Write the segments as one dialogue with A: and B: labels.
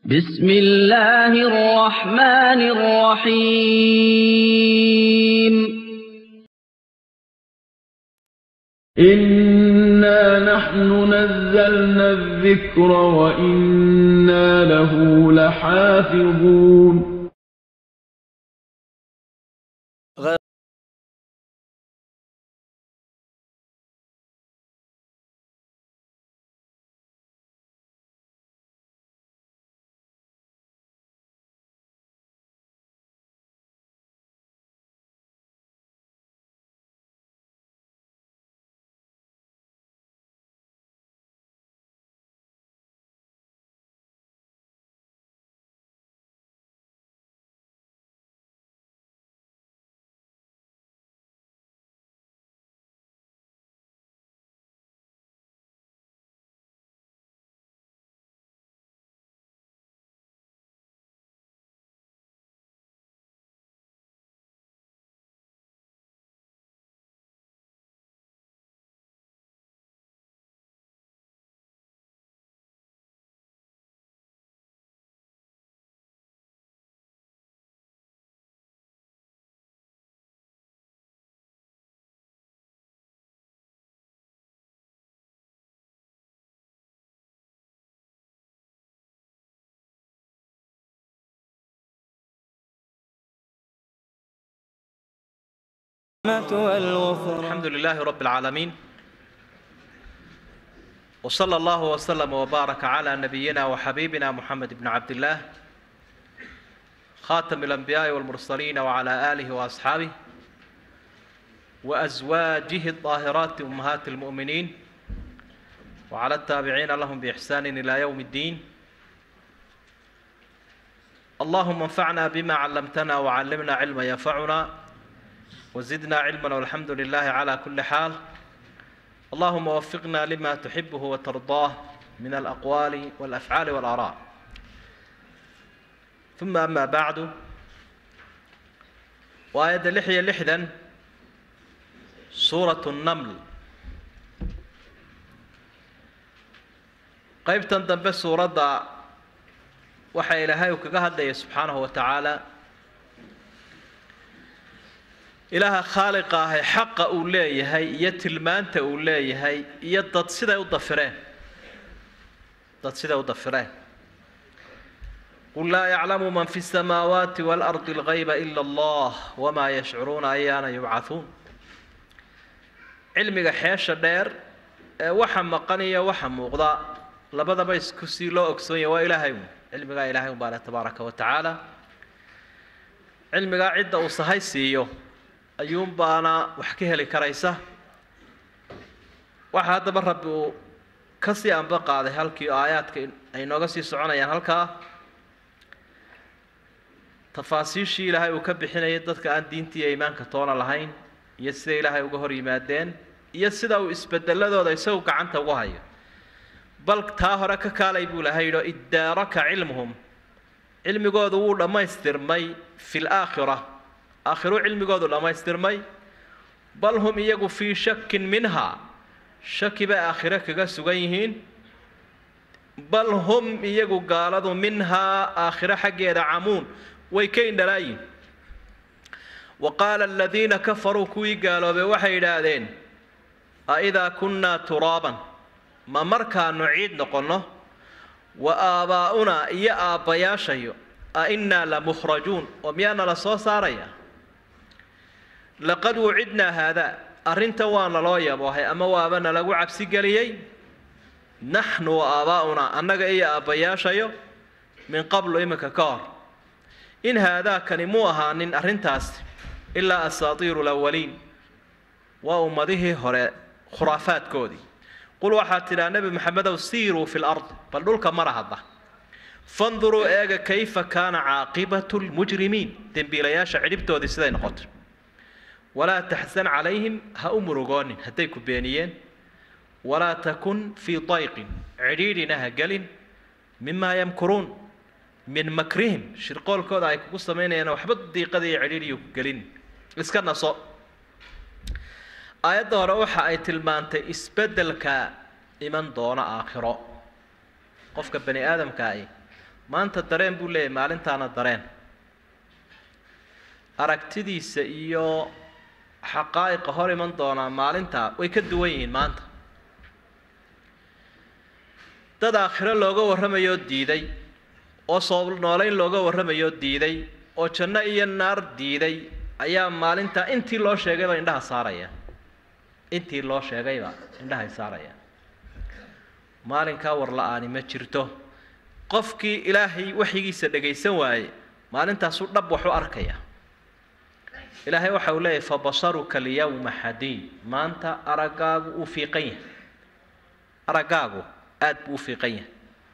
A: بسم الله الرحمن الرحيم
B: إنا نحن نزلنا الذكر وإنا له لحافظون
C: والغفران
D: الحمد لله رب العالمين وصلى الله وسلم وبارك على نبينا وحبيبنا محمد بن عبد الله خاتم الأنبياء والمرسلين وعلى آله وأصحابه وأزواجه الطاهرات أمهات المؤمنين وعلى التابعين لهم بإحسان إلى يوم الدين اللهم انفعنا بما علمتنا وعلمنا علما ينفعنا وزدنا علما والحمد لله على كل حال اللهم وفقنا لما تحبه وترضاه من الأقوال والأفعال والآراء ثم أما بعد وآية لحية لحدا سورة النمل qaybtan dambe suuradda waxa ilaahay uu kaga hadlaya subxaanahu wa tacaala ilaaha khaaliqa ahay xaqa uu leeyahay iyo tilmaanta uu leeyahay iyo dad siday u dafireen dad siday u dafireen qul laa yaclamu man fi الsamaawaati wاlardi اlgayba ila allah wmaa yashcuruuna ayaana yubcahuun cilmiga xeesha dheer ee waxa maqan iyo waxa muuqda labadaba isku sii loo ogsoon yahay waa ilaahay un cilmigaa ilaahay un baa leh tabaaraka wa tacaala cilmigaa cidda uu sahay siiyo ayuunbaana wax ka heli karaysa waxa haddaba rabbi uu ka sii anba qaaday halkii aayaadka ay nooga sii soconayaan halkaa tafaasiishii ilaahay uu ka bixinayay dadka aan diintii iyo iimaanka toona lahayn iyo sida ilaahay uga hor yimaadeen iyo sida uu isbedeladooda isagu gacanta ugu hayo bal taa hore ka kaalay buu ilahay yidhi iddaaraka cilmuhum cilmigoodu wuu dhammaystirmay fi laakhira aakhiruu cilmigoodu dhammaystirmay bal hum iyagu fii shakin minha shaki bay aakhiro kaga sugan yihiin bal hum iyagu gaaladu minhaa aakhiro xaggeeda camuun way ka indhalaayiin wa qaala aladiina kafaruu kuwii gaaloobay waxay yidhaahdeen a idaa kunnaa turaaban ma markaanu ciid noqonno wa aabaa'unaa iyo aabbayaashayo a innaa la mukhrajuun oo miyaana la soo saaraya laqad wucidnaa haadaa arrintan waa naloo yaboohay ama waaba nalagu cabsigeliyey naxnu wa aabaa'unaa annaga iyo aabbayaashayo min qablu iminka ka hor in haadaakani muu ahaanin arrintaasi ilaa asaatiiru lawaliin waa ummadihii hore khuraafaadkoodii qul waxaad tidhaa nebi maxamedow siiruu fi lard bal dhulka mara hadda fanduruu eega kayfa kaana caaqibatu lmujrimiin dembiilayaasha cidhibtoodii siday noqotay walaa taxsan calayhim ha u murugoonin hadday ku beeniyeen walaa takun fii dayqin cidhiidhina ha gelin mimaa yamkuruun min makrihim shirqoolkooda ay kugu samaynayaan waxba diiqada iyo cidhiidhiyo ku gelin iska naso aayadda hore waxa ay tilmaantay isbeddelka iman doona aakhiro qofka bani aadamka ahi maanta dareen buu leeyahay maalintaana dareen aragtidiisa iyo xaqaa'iqa hor iman doonaa maalintaa way ka duwan yihiin maanta dad aakhiro looga warramayoo diiday oo soo noolayn looga warramayoo diiday oo janno iyo naar diiday ayaa maalintaa intii loo sheegayba indhaha saaraya intii loo sheegayba indhahay saaraya maalinkaa war la-aani ma jirto qofkii ilaahay waxyigiisa dhagaysan waaye maalintaasuu dhab waxu arkaya ilaahay waxa uu leeyahay fabasaruka alyawma xadiid maanta araggaagu uu fiiqan yahay araggaagu aada buu u fiiqan yahay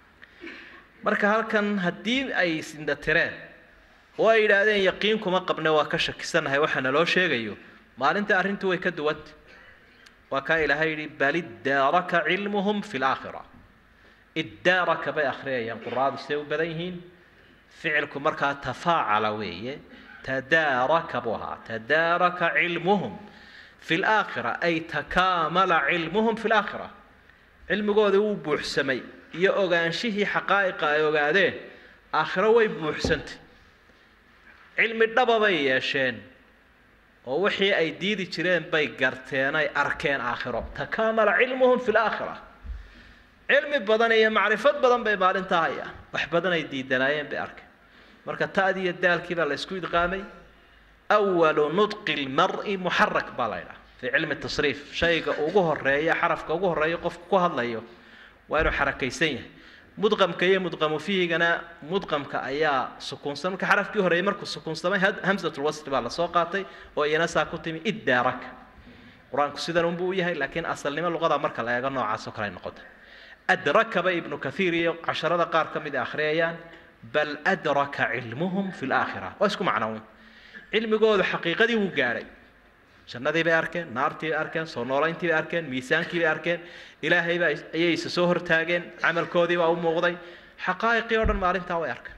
D: marka halkan haddii ay sindatireen oo ay yidhaahdeen yaqiin kuma qabne waa ka shakisanahay waxa naloo sheegayo maalinta arrintu way ka duwanta waa kaa ilaahay yidhi bal iddaaraka cilmuhum fi laakhira iddaaraka bay akhriyayaan quraadu siday u badan yihiin ficilku markaa tafaacala weeye tadaaraka buu ahaa tadaaraka cilmuhum fi laakhira ay takaamala cilmuhum fi laakhira cilmigoodii wuu buuxsamay iyo ogaanshihii xaqaa'iqa ay ogaadeen aakhiro way buuxsantay cilmi dhaba bay yeesheen oo wixii ay diidi jireen bay garteen ay arkeen aakhiro takaamala cilmuhum fi laakhira cilmi badan iyo macrifad badan bay maalintaa hayaan wax badan ay diidanaayeen bay arkeen marka ta'dii iyo daalkii baa la isku idqaamay awalu nudqi lmar'i muxarak baa la ydhaha fii cilmi tasriif shayga ugu horeeya xarafka ugu horeeya qofku ku hadlayo waa inuu xarakaysan yahay mudqamka iyo mudqamu fiihigana mudqamka ayaa sukuunsan marka xarafkii horeeyay markuu sukuunsamay hamsatulwasli baa lasoo qaatay oo iyana saa ku timi iddaaraka qur-aanku sidan unbuu u yahay laakiin asalnimo luqada marka la eego noocaas oo kale ay noqota adrakaba ibnu kathiir iyo casharada qaar ka mid a akhriyayaan bal adraka cilmuhum fi laakhira waa isku macnown cilmigoodu xaqiiqadii wuu gaadhay jannadii bay arkeen naartii bay arkeen soo noolayntii bay arkeen miisaankii bay arkeen ilaahay baa ayay isa soo hortaageen camalkoodii baa u muuqday xaqaa'iqii oo dhan maalintaa way arkeen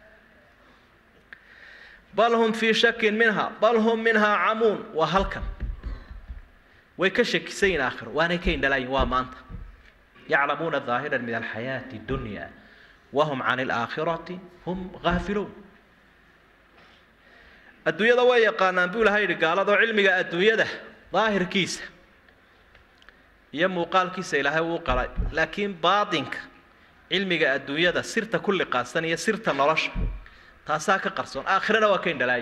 D: bal hum fii shakin minha bal hum minhaa camuun waa halkan way ka shakisan yihin aakhiro waanay ka indhalaayin waa maanta yaclamuuna ظaahiran min alxayaati dunya wahum can alaakhirati hum gaafiluun adduunyada way yaqaanaan buu ilahay yidhi gaaladoo cilmiga adduunyada daahirkiisa iyo muuqaalkiisa ilaahay wuu qalay laakiin baatinka cilmiga adduunyada sirta ku liqaasan iyo sirta nolosha taasaa ka qarsoon aakhirana waa ka indhalaayi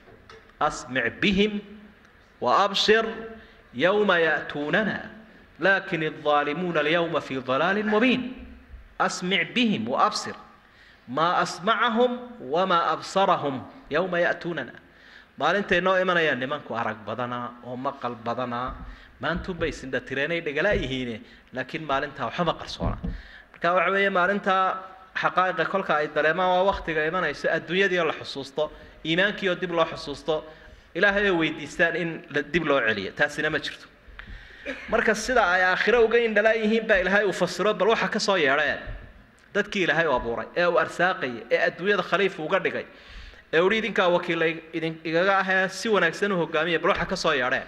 D: asmic bihim wa absir yowma ya'tuunana laakin الظaalimuuna alyawma fi ضalaalin mubiin asmic bihim wa absir maa asmacahum wamaa absarahum yowma ya'tuunana maalintay noo imanayaan nimanku arag badanaa oo maqal badanaa maantunbay sindhatireenay dhagala yihiine laakiin maalintaa waxba qarsoona marka waxa weeye maalintaa xaqaa'iqa kolka ay dareemaan waa waktiga imanayso adduunyadii oo la xusuusto iimaankii oo dib loo xusuusto ilaahay oo weydiistaan in dib loo celiyo taasina ma jirto marka sida ay aakhiro uga indhalaa yihiin baa ilaahay uu fasiro bal waxa ka soo yeedheen dadkii ilaahay u abuuray ee uu arsaaqayay ee adduunyada khaliif uga dhigay ee uhi idinkaa wakiila idin igaga ahee si wanaagsan u hogaamiya bal waxa ka soo yeedheen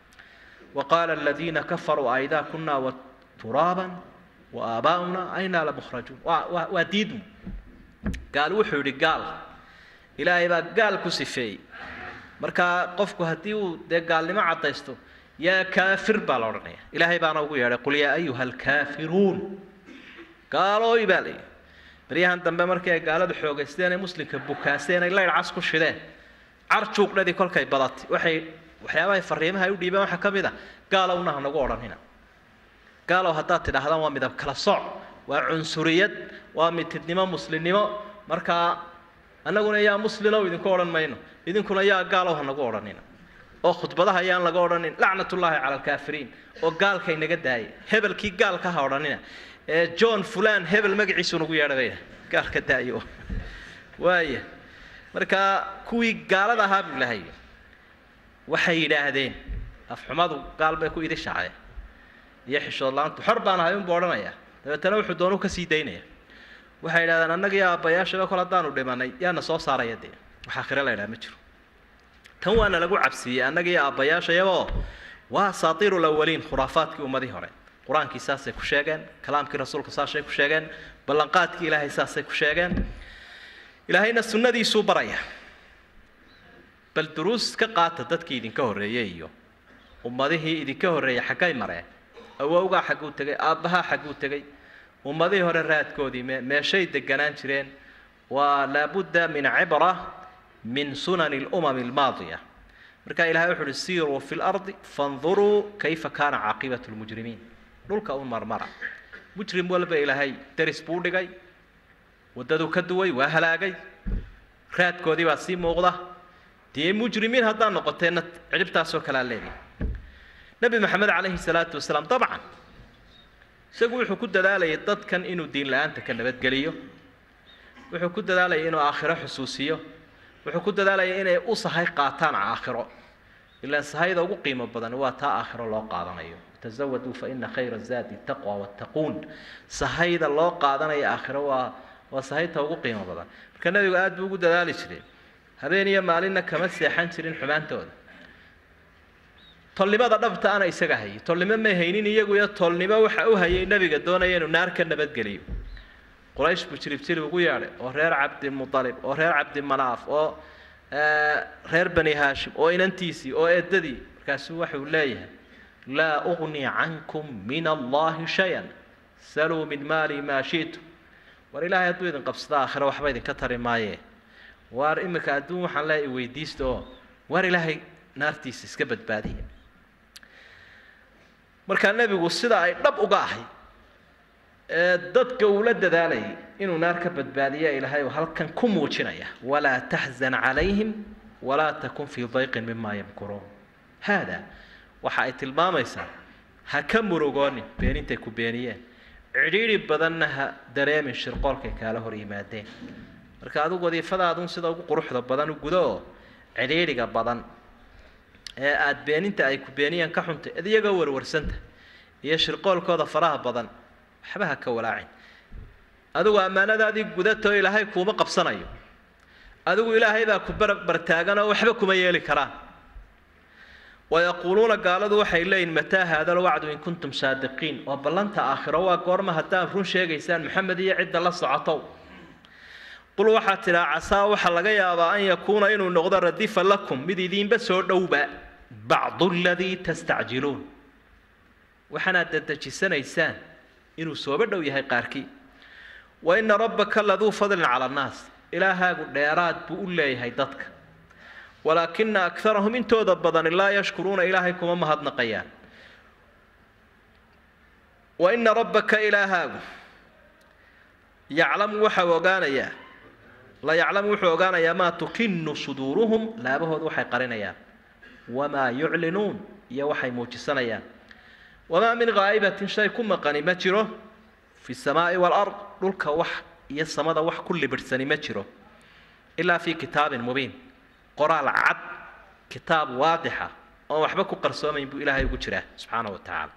D: wa qaala aladiina kafaruu aidaa kunaa wa turaaban wa aabaa'una aynaa lamukhrajuun waa waa waa diidmu gaal wuxuu yidhi gaal ilaahay baa gaal ku sifeeyey marka qofku haddii uu dee gaalnimo caddaysto yaa kaafir baa la odhanaya ilaahay baana ugu yeedhay qul yaa ayuha alkaafiruun gaalooy baa la yidhi baryahan dambe markii ay gaaladu xoogaysteen ee muslimka bukaaseen ay laydh cas ku shideen carjuuqdhadii kolkay badatay waxay waxyaabahay fariimaha ay u dhiibeen waxaa ka mid a gaalowna ha nagu odhanina gaalow haddaad tidhaahdaan waa midab kala sooc waa cunsuriyad waa mitidnimo muslimnimo markaa annaguna yaa muslinow idinku odhan mayno idinkuna yaa gaalow ha nagu odhanina oo khudbadaha ayaan laga odhanin lacnatullaahi cala alkaafiriin oo gaalkay naga daayay hebelkii gaalka ha odhanina ee john fulan hebel magaciisu nagu yeedhabaya gaalka daayo waaya marka kuwii gaalada ahaa buu ilahay waxay yidhaahdeen afxumadu gaal bay ku idishaaceen iyo xishood la-aantu xor baan ahay unbu odhanaya dabeetana wuxuu doonu kasii daynaya waxay yidhahdeen annagii aabbayaashaba kol haddaanu dhimanay yaana soo saaraya dee wax aakhire la ydhaha ma jiro tan waana lagu cabsiiyey annagii aabbayaashayaboo waa asaatiiru lawaliin khuraafaadkii ummadii hore qur-aankii saasay ku sheegeen kalaamkii rasuulka saasay ku sheegeen ballanqaadkii ilaahay saasay ku sheegeen ilaahayna sunnadiisuu baraya bal duruus ka qaata dadkii idinka horreeyey iyo ummadihii idinka horreeyay xaggay mareen awowgaa xagguu tegay aabbahaa xagguu tegay ummadihii hore raadkoodii me meeshay deganaan jireen waa laabudda min cibra min sunani lumami almaadiya marka ilahay wuxu uhi siiruu fi lardi fanduruu kayfa kaana caaqibatu lmujrimiin dhulka u marmara mujrim walba ilaahay deris buu dhigay waddaduu ka duway waa halaagay raadkoodii baa sii muuqda dee mujrimiin haddaad noqoteenna cidhibtaasoo kalea leedahay nebi maxamed calayhi salaatu wasalaam dabcan isagu wuxuu ku dadaalayay dadkan inuu diin la-aanta ka nabadgeliyo wuxuu ku dadaalayay inuu aakhiro xusuusiyo wuxuu ku dadaalayay inay u sahay qaataan aakhiro ilaan sahayda ugu qiimo badan waa taa aakhiro loo qaadanayo tazawaduu fa ina khayra zaadi taqwa wattaquun sahayda loo qaadanayo aakhiro waa waa sahayta ugu qiimo badan marka nebigu aada buu ugu dadaali jiray habeen iyo maalinna kama seexan jirin xumaantooda tolnimada dhabta ana isaga hayay tolnimo may haynin iyagu iyo tolnimo waxa u hayay nebiga doonaya inuu naar ka nabadgeliyo quraysh buu jirib jirib ugu yeedhay oo reer cabdimualib oo reer cabdimanaaf oo reer bani haashim oo inantiisii oo eedadii markaasuu waxau leeyahay laa ugni cankum min allahi shay-an saluu min maali maa shi'tum war ilaahay hadduu idin qabsado aakhiro waxba idinka tari maaye waar iminka adduun waxaan leeyahay weydiista oo waar ilaahay naartiisa iska badbaadiya markaa nebigu sida ay dhab uga ahay ee dadka uu la dadaalayay inuu naar ka badbaadiya ilaahay uu halkan ku muujinaya walaa taxzan calayhim walaa takun fii dayqin mima yamkuruun haada waxa ay tilmaamaysaa ha ka murugoonin beenintay ku beeniyeen cidhiidhi badanna ha dareemin shirqoolkay kaala hor yimaadeen marka adigu wadiifadaadun sida ugu quruxda badan u gudo oo cidhiidhiga badan ee aada beeninta ay ku beeniyeen ka xuntay id iyagoo warwarsanta iyo shirqoolkooda faraha badan waxba ha ka walaacin adigu ammaanadaadii gudatoo ilaahay kuuma qabsanayo adigu ilaahay baa ku barbartaagan oo waxba kuma yeeli karaan wayaquuluuna gaaladu waxay leeyihin mataa haada alwacdu in kuntum saadiqiin oo ballanta aakhiro waa goorma haddaad run sheegaysaan maxamed iyo cidda la socotow qul waxaad tidhaa casaa waxaa laga yaabaa an yakuuna inuu noqdo radifa lakum mid idiinba soo dhowba bacdu aladii tastacjiluun waxaanaad dadejisanaysaan inuu sooba dhow yahay qaarkii wa ina rabbaka laduu fadlin cala annaas ilaahaagu dheeraad buu u leeyahay dadka walaakina akarahum intooda badani laa yashkuruuna ilaahay kuma mahadnaqayaan wa ina rabbaka ilaahaagu yaclamu waxau ogaanayaa la yaclamu wuxuu ogaanayaa maa tukinu suduuruhum laabahooda waxay qarinayaan wamaa yuclinuun iyo waxay muujisanayaan wamaa min haa'ibatin shay ku maqani ma jiro fi samaa'i waalard dhulka wax iyo samada wax ku libidhsani ma jiro ilaa fii kitaabin mubiin qoraal cad kitaab waadixa oon waxba ku qarsoomayn buu ilaahay ugu jiraa subxaana wa tacaala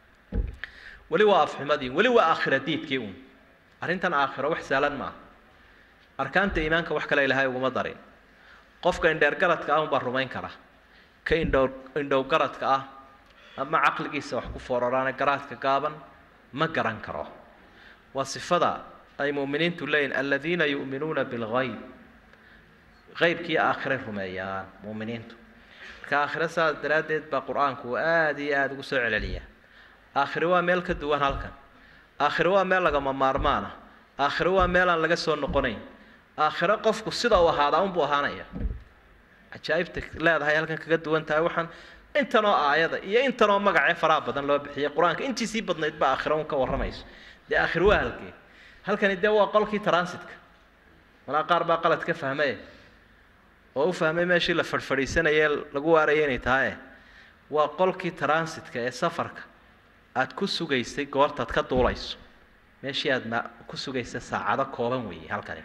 D: weli waa afxumadii weli waa aakhira diidkii uun arrintan aakhiro wax sahlan maaha arkaanta iimaanka wax kale ilaahay uguma darin qofka indheergaradka ah unbaa rumayn kara ka indhow indhowgaradka ah ama caqligiisa wax ku fooraraane garaadka gaaban ma garan karo waa sifada ay mu'miniintu leeyihin aladiina yu'minuuna bilgayb qaybkii aakhiray rumeeyaan mu'miniintu marka aakhiro saas daraaddeed baa qur-aanku uu aada iyo aada ugu soo celceliyaa aakhiro waa meel ka duwan halkan aakhiro waa meel lagama maarmaana aakhiro waa meel aan laga soo noqonayn aakhiro qofku sida uu ahaadaa unbuu ahaanaya cajaa'ibta leedahay halkan kaga duwan tahay waxaan intanoo aayada iyo intanoo magacee faraha badan loo bixiyay qur-aanka intiisii badnayd ba aakhiro un ka warramayso dee aakhiro waa halkee halkani dee waa qolkii transitka malaa qaar baa qalad ka fahmay oo u fahmay meeshii la fadhfadhiisanayee lagu waaraya inay tahaye waa qolkii transitka ee safarka aada ku sugaysay goortaad ka duulayso meeshii aada ma ku sugaysa saacado kooban weeye halkani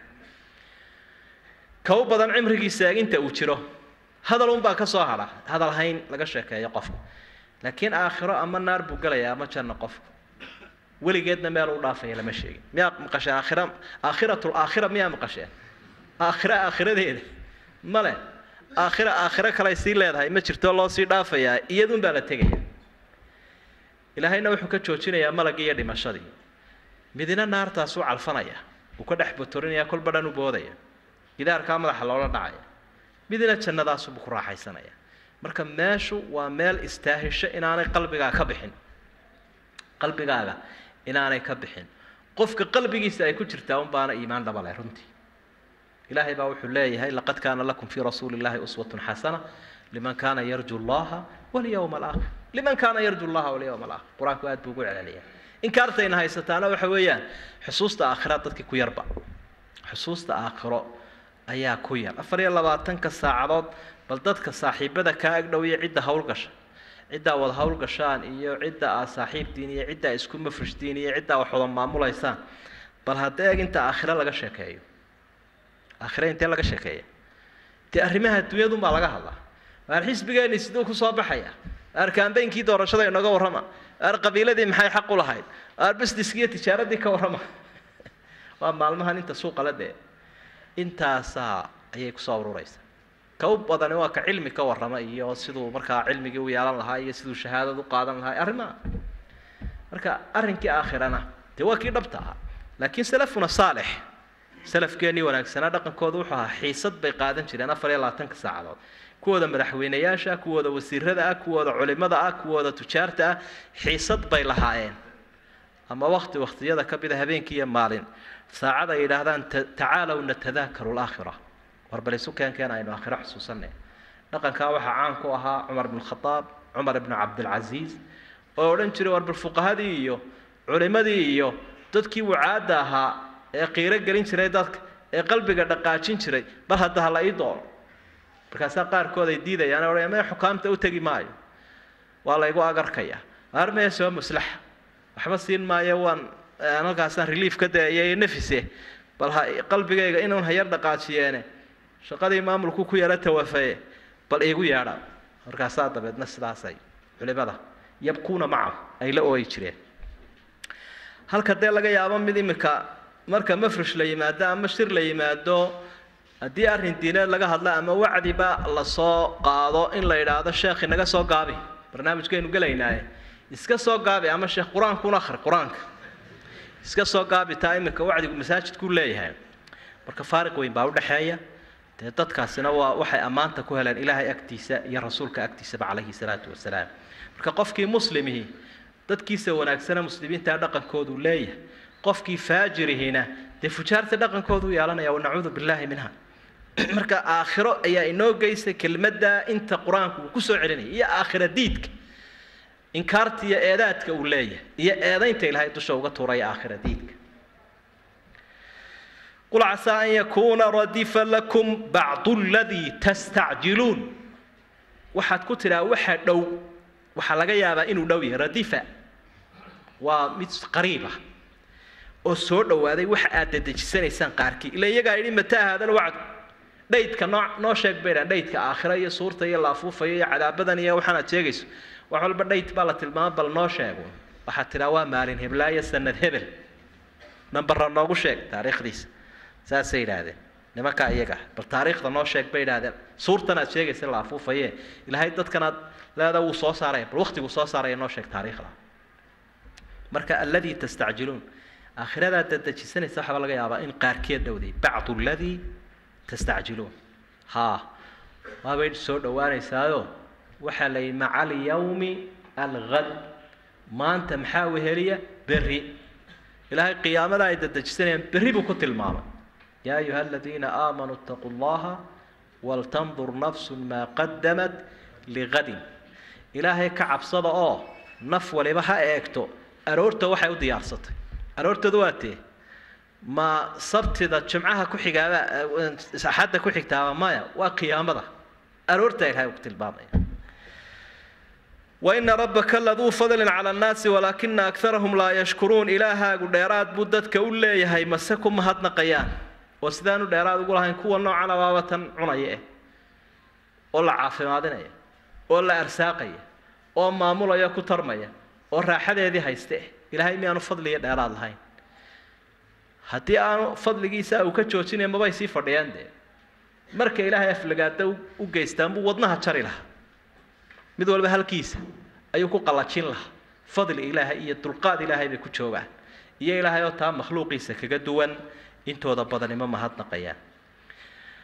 D: ka u badan cimrigiisa inta uu jiro hadal unbaa ka soo hadha hadal hayn laga sheekeeyo qofka laakiin aakhiro ama naar buu gelayaa ama janno qofku weligeedna meel u dhaafaya lama sheegin miyaa maqasheen aakhira aakhiratul aakhira miyaa maqasheen aakhira aakhiradeeda male aakhira aakhiro kaley sii leedahay ma jirto loo sii dhaafayaa iyadun baa la tegaya ilaahayna wuxuu ka joojinayaa malagii iyo dhimashadii midina naartaasuu calfanaya uu ka dhex botorinaya kolba dhan u boodaya gidaarkaa madaxa loola dhacaya midna jannadaasubuu ku raaxaysanaya marka meeshu waa meel istaahisho inaanay qalbigaaga ka bixin qalbigaaga inaanay ka bixin qofka qalbigiisa ay ku jirtaa un baana iimaan dhabale runtii ilaahay baa wuxuu leeyahay laqad kaana lakum fii rasuuli llahi uswatun xasana liman kaana yarju llaha walyawma alaakhir liman kaana yarju llaha walyawma alaakhir qur-aanku aad buu ugu celceliyaa inkaartayna haysataana waxa weeyaan xusuusta aakhira dadkii ku yarba xusuusta aakhiro ayaa ku yar afar iyo labaatanka saacadood bal dadka saaxiibada kaa agdhow iyo cidda hawlgasha ciddaa wada hawlgashaan iyo cidda aad saaxiibtiin iyo cidda isku mafrishtiin iyo ciddaa wax wada maamulaysaan bal hadda eeg inta aakhiro laga sheekeeyo aakhire intee laga sheekeeya dee arrimaha adduunyadun baa laga hadlaa waar xisbigeenni siduu kusoo baxaya waar kaambeynkii doorashada inooga warrama waar qabiiladii maxay xaq u lahayd waar businesskii iyo tijaaradii ka warrama waa maalmahan inta suuqa la dee intaasaa ayay kusoo ururaysaa ka u badani waa ka cilmi ka warrama iyo siduu markaa cilmigii u yeelan lahaa iyo siduu shahaadad u qaadan lahaa arrimaha marka arrinkii aakhirana dee waa kii dhabta ahaa laakiin salafuna saalix salafkeennii wanaagsanaa dhaqankooda wuxuu ahaa xiisad bay qaadan jireen afar iyo labaatanka saacadood kuwooda madaxweynayaasha kuwooda wasiirada ah kuwooda culimada ah kuwooda tujaarta ah xiisad bay lahaayeen ama wakti waktiyada ka mida habeenkii iyo maalin saacad ay yidhaahdaan tacaalow natadaakaru laakhira war bal isu keenkeen aynu aakhiro xusuusanay dhaqankaa waxaa caan ku ahaa cumar bn khadaab cumar ibnu cabdilcasiis oo odhan jiray war bal fuqahadii iyo culimadii iyo dadkii wucaadda ahaa ee qiiro gelin jiray dadka ee qalbiga dhaqaajin jiray bal hadda hala ii doono markaasaa qaarkood ay diidayaan odhanaya maya xukaamta u tegi maayo waa laygu agarkaya armaya soo muslaxa waxba siin maayo waan halkaasaan relief ka dayay nafise bal ha qalbigayga inuun hayar dhaqaajiyeene shaqadii maamulku ku yara tawafaye bal iigu yeedha markaasaa dabeedna sidaasay culimada yabkuuna macahu ay la ooyi jireen halka dee laga yaabo mid imika marka mafrish la yimaado ama shir la yimaado haddii arrin diineed laga hadla ama wacdiba lasoo qaado in la yidhaahdo sheekh inaga soo gaabi barnaamijkaynu gelaynaaye iska soo gaabi ama sheekh qur-aankuna akhri qur-aanka iska soo gaabi taa iminka wacdigu masaajidkuu leeyahay marka faariq weyn baa udhexeeya dee dadkaasina waa waxay ammaanta ku heleen ilaahay agtiisa iyo rasuulka agtiisaba calayhi salaatu wasalaam marka qofkii muslimihii dadkiisa wanaagsana muslimiintaa dhaqankoodu leeyahay qofkii faajirihiina dee fujaarta dhaqankoodu yeelanaya wanacuudu billaahi minha marka aakhiro ayaa inoo geysay kelmadda inta qur-aanku uu kusoo celinaya iyo aakhira diidka inkaarta iyo eedaadka uu leeyahay iyo eedaynta ilaahay dusha uga tuuraya aakhira diidka qul casaa an yakuuna radifa lakum bacdu ladii tastacjiluun waxaad ku tidhaa waxa dhow waxaa laga yaabaa inuu dhow yahay radifa waa mid qariib ah oo soo dhowaaday waxa aad dedejisanaysaan qaarkii ila iyagaa yidhi mataa haadal wacd dhaydka noo noo sheeg bay dhahan dhaydka aakhira iyo suurta iyo laafuufaya iyo cadaabadan iyo waxaan aad sheegayso wax walba dhayd baa la tilmaama bal noo sheego waxaad tidhaa waa maalin heblaayo sanad hebel nambarra noogu sheeg taariikhdiisa saasay yidhaahdeen nimankaa iyaga bal taariikhda noo sheeg bay yidhahdeen suurtan aad sheegaysa la afuufaye ilaahay dadkanaad leeda wuu soo saaraya bal waktiguu soo saaraya noo sheeg taariikhda marka alladii tastacjiluun aakhiradaad dadejisanaysa waxaaba laga yaabaa in qaarkeed dhowday bacdu alladii tastacjiluun haa waabay soo dhowaanaysaayo waxaa la yidhi maca alyawmi alghad maanta maxaa weheliya berri ilaahay qiyaamada ay dadejisanayaan berri buu ku tilmaamay yaa ayuha aladiina aamanuu itaquu llaha waltandur nafsun maa qadamat ligadin ilaahay ka cabsada oo naf waliba ha eegto aroorta waxay u diyaarsatay aroortooda waa tee ma sabtida jimcaha ku xigaaba axadda ku xigtaaba maya waa qiyaamada aroorta ilahay ku tilmaamaya waina rabbaka laduu fadlin cala annaasi walaakina akarahum laa yashkuruun ilaahaagu dheeraad buu dadka u leeyahay mase ku mahadnaqayaan oo sidaanu dheeraad ugu lahayn kuwa noocan abaabatan cunaya eh oo la caafimaadinaya oo la arsaaqaya oo maamulaya ku tarmaya oo raaxadeedii hayste eh ilaahay miyaanu fadliga dheeraad lahayn haddii aanu fadligiisa uu ka joojinaya mabay sii fadhiyaan dee marka ilaahay aflagaada u geystaan buu wadnaha jari lahaa mid walba halkiisa ayuu ku qallajin lahaa fadli ilaahay iyo dulqaad ilaahay bay ku joogaan iyo ilaahay oo taa makhluuqiisa kaga duwan intooda badanimo mahadnaqayaan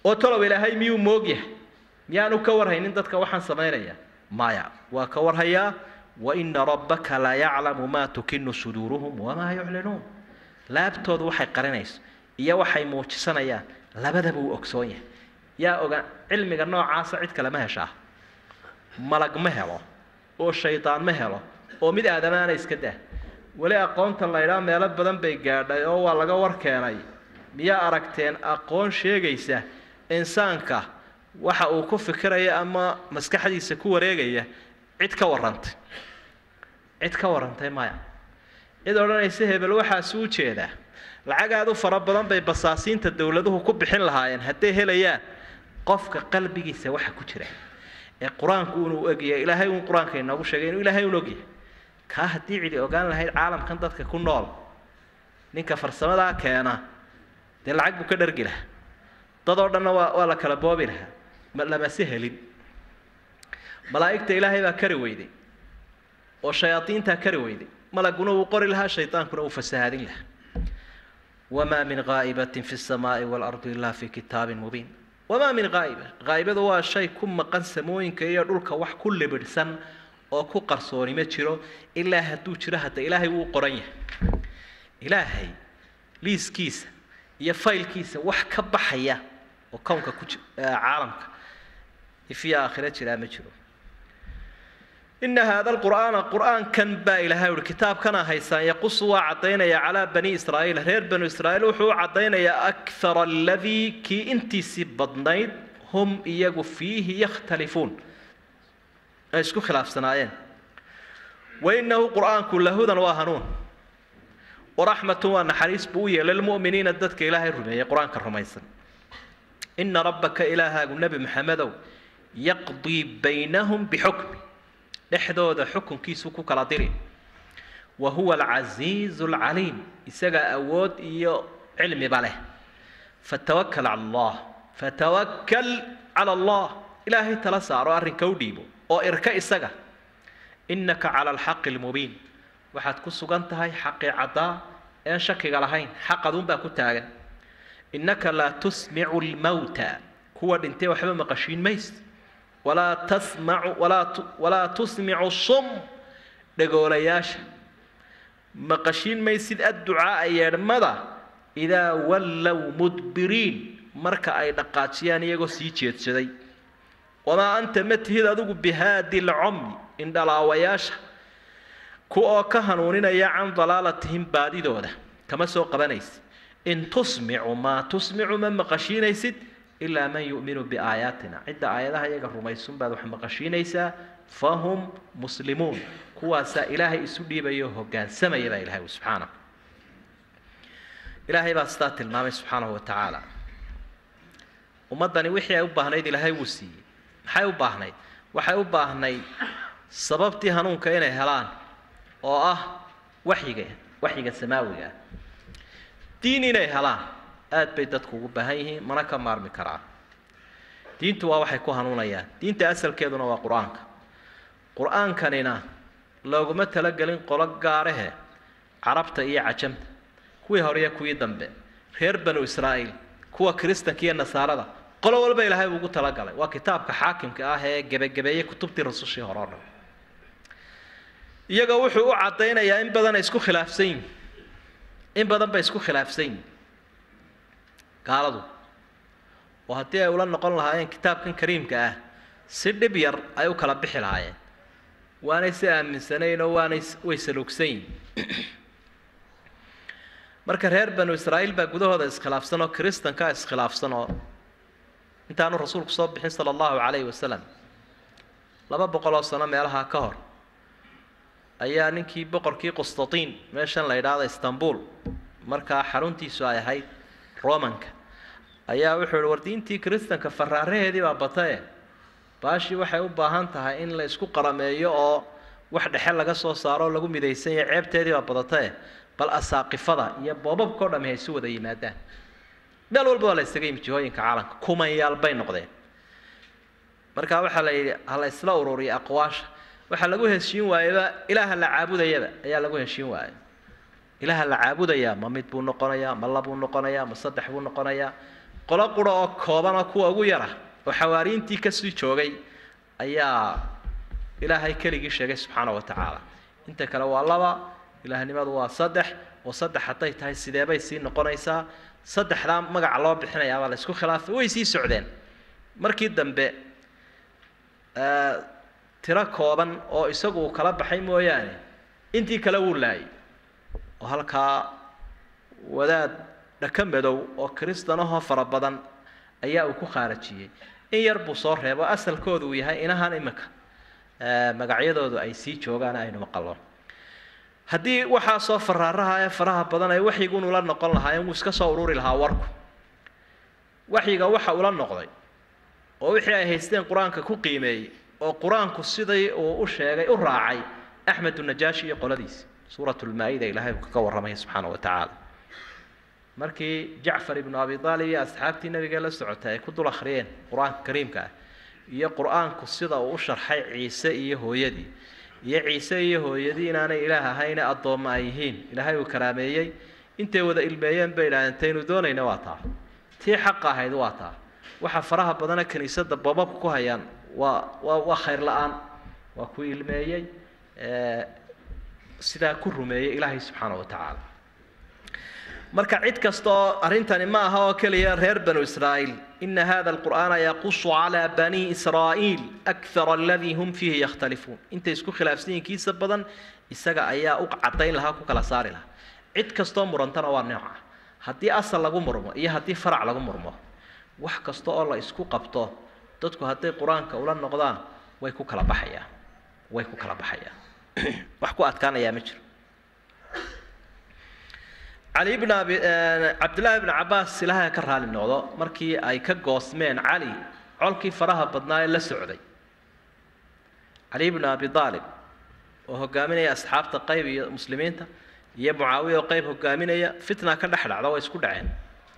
D: oo talow ilaahay miyuu moog yahay miyaanu ka warhaynin dadka waxaan samaynaya maya waa ka warhayaa waina rabbaka la yaclamu maa tukinu suduuruhum wamaa yuclinuun laabtooda waxay qarinayso iyo waxay muujisanayaan labadaba uu ogsoon yahay yaa oga cilmiga noocaasa cid kale ma heshaa malag ma helo oo shaydaan ma helo oo mid aadamaana iska dah weli aqoonta laydhaa meelo badan bay gaadhay oo waa laga war keenay miyaa aragteen aqoon sheegaysa insaanka waxa uu ku fikiraya ama maskaxdiisa ku wareegaya cid ka warrantay cid ka warrantay maya cid odhanaysa hebel waxaasu u jeedaa lacag aad u fara badan bay basaasiinta dowladuhu ku bixin lahaayeen hadday helayaan qofka qalbigiisa waxa ku jira ee qur-aanku unu ogyahay ilaahay uun qur-aanka inoogu sheegay inuu ilaahay un ogyahay kaa haddii cidi ogaan lahayd caalamkan dadka ku nool ninka farsamadaa keena dee lacag buu ka dhargi lahaa dadoo dhanna waa waa la kala boobi lahaa ma lamase helin malaa'igta ilaahay baa kari weyday oo shayaadiintaa kari weyday malaguna wuu qori lahaa shaydaankuna wuu fasahaadin lahaa wamaa min gaa'ibatin fi samaa'i waalardi ilaa fi kitaabin mubiin wamaa min gaa'iba gaa'ibadu waa shay ku maqan samooyinka iyo dhulka wax ku libidhsan oo ku qarsooni ma jiro ilaa hadduu jiro hadda ilaahay wuu qoran yahay ilaahay liiskiisa iyo faylkiisa wax ka baxaya oo kownka ku ji caalamka ifiya aakhira jiraa ma jiro ina haada alqur'aana qur'aankan baa ilahay uhi kitaabkana haysaan yaqusu waa caddaynaya calaa bani israa'iil reer banu israa'iil wuxuu u caddaynayaa akthara aladii kii intiisii badnayd hum iyagu fiihi yakhtalifuun ay isku khilaafsanaayeen wainahu qur'aanku lahudan waa hanuun waraxmatun waa naxariis buu u yeelay lilmu'miniina dadka ilaahay rumeeyey qur-aanka rumaysan ina rabbaka ilaahaagu nebi maxamedow yaqdii baynahum bixukmi dhexdooda xukunkiisu ku kala diri wa huwa alcasiizu alcaliim isagaa awood iyo cilmiba leh fatawakal cala allah fatawakal cala allah ilaahay tala saaro arrinka u dhiibo oo irka isaga innaka cala alxaqi almubiin waxaad ku sugan tahay xaqii caddaa een shakiga lahayn xaqaduunbaa ku taagan innaka laa tusmicu lmawta kuwa dhintay waxba maqashiin mays walaa tasmacu walaa walaa tusmicu sum dhagoolayaasha maqashiin maysid adducaaa yeedhmada idaa wallow mudbiriin marka ay dhaqaajiyaan iyagoo sii jeedsaday wamaa anta ma tihid adigu bihaadi lcumyi indhalaawayaasha ku oo ka hanuuninaya can dalaalatihim baadidooda kama soo qabanaysid in tusmicu maa tusmicu ma maqashiinaysid ilaa man yu'minu biaayaatina cidda aayadaha iyaga rumaysun baad wax maqashiinaysaa fahum muslimuun kuwaasaa ilaahay isu dhiibayo hoggaansamaya baa ilahay subxaanahu ilaahay baa sidaa tilmaamay subxaanahu wa tacaala ummaddani wixii ay u baahnayd ilaahay wuu siiyey maxay u baahnayd waxay u baahnayd sababtii hanuunka inay helaan oo ah waxyiga waxyiga samaawiga ah diin inay helaan aad bay dadku ugu baahan yihiin mana ka maarmi karaan diintu waa waxay ku hanuunayaan diinta asalkeeduna waa qur-aanka qur-aankanina looguma talagelin qolo gaarahe carabta iyo cajamta kuwii hore iyo kuwii dambe reer banu israa'iil kuwa kiristanka iyo nasaarada qolo walba ilaahay buu ugu talagalay waa kitaabka xaakimka ah ee gebagabeeyey kutubtii rasushii hore o dhan iyaga wuxuu u caddaynayaa in badan ay isku khilaafsan yihin in badan bay isku khilaafsan yihin gaaladu oo haddii ay ula noqon lahaayeen kitaabkan kariimka ah si dhib yar ay u kala bixi lahaayeen waanay si aaminsanayn oo waanay way saluugsan yihin marka reer banu israa'iil baa gudahooda iskhilaafsan oo kiristankaa iskhilaafsan oo intaanu rasuulku soo bixin sala allahu calayhi wasalam laba boqol oo sano meelaha ka hor ayaa ninkii boqorkii qustatiin meeshan la yidhaahdo istanbul markaa xaruntiisu ay ahayd romanka ayaa wuxuu yihi war diintii kiristanka faraaraheedii baa batae baashii waxay u baahan tahay in la isku qarameeyo oo wax dhexe laga soo saaro oo lagu midaysan yahay ceebteedii baa badatae bal asaaqifada iyo boobabkao dhami hay isu wada yimaadaan meel walba waa la isaga yimi jihooyinka caalamka kumanyaal bay noqdeen markaa waxaa la yidhi ha la isla ururiya aqwaasha waxaa lagu heshiin waayaba ilaaha la caabudayaba ayaa lagu heshiin waaya ilaaha la caabudayaa ma mid buu noqonayaa ma labuu noqonayaa ma saddex buu noqonayaa qolo qura oo koobana kuwa ugu yara oo xawaariintii kasii joogay ayaa ilaahay keligii sheegay subxaana wa tacaala inta kale waa laba ilaahnimadu waa saddex oo saddex hadday tahay sideebay sii noqonaysaa saddexdaa magaca loo bixinayaabaa la isku khilaafay way sii socdeen markii dambe tiro kooban oo isagu uu kala baxay mooyaane intii kale wuu laayay oo halkaa wadaad dhaka madow oo kristanahoo fara badan ayaa uu ku khaarajiyey in yar buu soo reebo asalkoodu uu yahay inahan iminka magacyadoodu ay sii joogaan aynu maqallo haddii waxaasoo faraaraha ee faraha badan ay waxyigun ula noqon lahaayeen wuu iska soo ururi lahaa warku waxyiga waxa ula noqday oo wixii ay haysteen qur-aanka ku qiimeeyey oo qur-aanku sidai uu u sheegay u raacay axmed unajaashi iyo qoladiisi suurat lmaa-ida ilaahay uu kaga warramaya subxaana wa tacaala markii jacfar ibnu abi aalib iyo asxaabtii nabiga la socotay ay ku dul akhriyeen qur-aanka kariimka ah iyo qur-aanku sida uu u sharxay ciise iyo hooyadii iyo ciise iyo hooyadii inaanay ilaah ahayne addoomma ay yihiin ilaahay uu karaameeyey intay wada ilmeeyeen bay idhahdeen taynu doonayna waa taa tii xaqa ahayd waa taa waxa faraha badana kiniisadda boobabka ku hayaan waa waa waa khayr la-aan waa ku ilmeeyey sidaa ku rumeeyey ilaahay subxaana wa tacaala marka cid kasta oo arrintani ma aha oo keliya reer banu israa'iil ina hada alqur'aana yaqusu calaa bani israa'iil akthara aladii hum fiihi yakhtalifuun intay isku khilaafsan yihiin kiisa badan isaga ayaa u caddayn lahaa ku kala saari lahaa cid kastoo murantana waa nooca haddii asal lagu murmo iyo haddii farac lagu murmo wax kasta oo la isku qabto dadku hadday qur-aanka ula noqdaan way ku kala baxayaan way ku kala baxayaan wax ku adkaanayaa ma jiro cali bn abi cabdillaahi bn cabaas ilaahay ka raali noqdo markii ay ka goosmeen cali colkii faraha badnaa ee la socday cali bn abi aalib oo hogaaminaya asxaabta qayb iyo muslimiinta iyo mucaawiya oo qayb hogaaminaya fitna ka dhex dhacda way isku dhaceen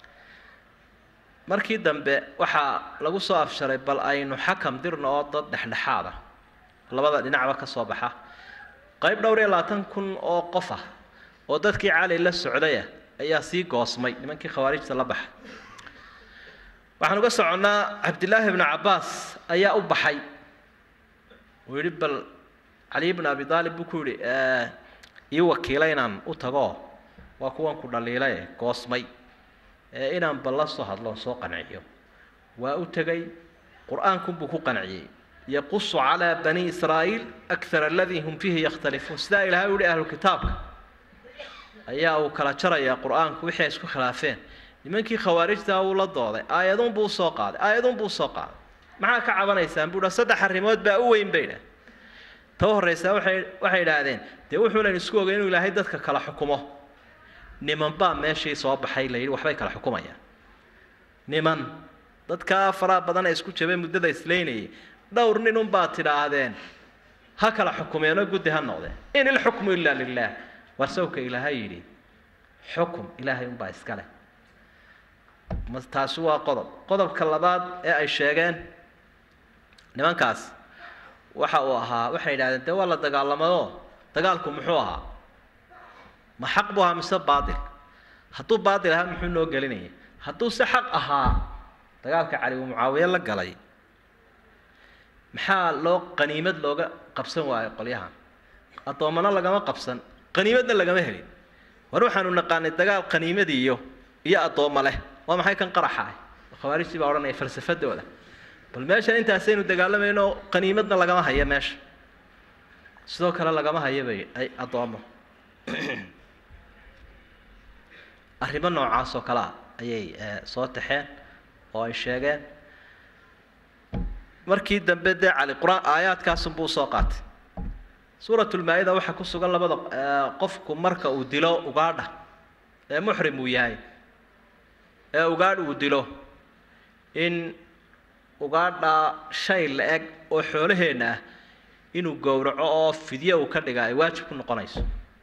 D: markii dambe waxaa lagu soo afsharay bal aynu xakam dirno oo dad dhexdhexaad ah labada dhinacba ka soo baxa qayb dhowr iyo labaatan kun oo qof ah oo dadkii cali la socdaya ayaa sii goosmay nimankii khawaarijta la baxay waxaan uga soconnaa cabdillaahi bnu cabbaas ayaa u baxay uu yidhi bal cali bnu abi aalib buu ku yidhi ii wakiila inaan u tago waa kuwan ku dhaliilaye goosmay ee inaan bal la soo hadloon soo qanciyo waa u tegay qur-aankunbuu ku qanciyey yaqusu calaa bani israa'iil akthar aladii hum fiihi yakhtalifuun sidaa ilahay u yihi ahlu kitaabka ayaa uu kala jarayaa qur-aanku wixii ay isku khilaafeen nimankii khawaarijta uu la dooday aayadunbuu usoo qaaday aayadunbuu usoo qaaday maxaa ka cabanaysaan buu dha saddex arrimood baa u weyn bay dhah ta u horraysaa waxay waxay idhaahdeen dee wuxuunan isku ogay inuu ilaahay dadka kala xukumo niman baa meeshii soo baxay la yidhi waxbay kala xukumayaan niman dadkaa faraha badan ee isku jabay muddada isleynayay dhowr nin unbaa tidhaahdeen ha kala xukumeenoo guddi ha noqdeen in ilxukmu ilaa lilah war sawka ilaahay yidhi xukum ilaahay unbaa iska leh ma taasi waa qodob qodobka labaad ee ay sheegeen nimankaas waxa uu ahaa waxay yidhahdeen dee waa la dagaalamadoo dagaalku muxuu ahaa ma xaq buu ahaa mise baatil hadduu baatil ahaa muxuu noo gelinaya hadduu se xaq ahaa dagaalka cali uu mucaawiye la galay maxaa loo qaniimad looga qabsan waayo qolyahan addoommana lagama qabsan qaniimadna lagama helin war waxaanu naqaanay dagaal qaniimad iyo iyo addoommo leh waa maxay kan qaraxa ah khawaarijtii baa odhanaya falsafadooda bal meeshan intaasaynu dagaalamayno qaniimadna lagama hayo meesha sidoo kale lagama hayo bay ay addoommo arrimo noocaas oo kale ah ayay soo taxeen oo ay sheegeen markii dambe dee cali qur-aan aayaadkaasunbuu usoo qaatay suuratulmaa-ida waxaa ku sugan labada qofku marka uu dilo ugaadha ee muxrim uu yahay ee ugaadh uu dilo in ugaadha shay la-eg oo xoolaheenna ah inuu gowraco oo fidyo uu ka dhiga ay waajib ku noqonayso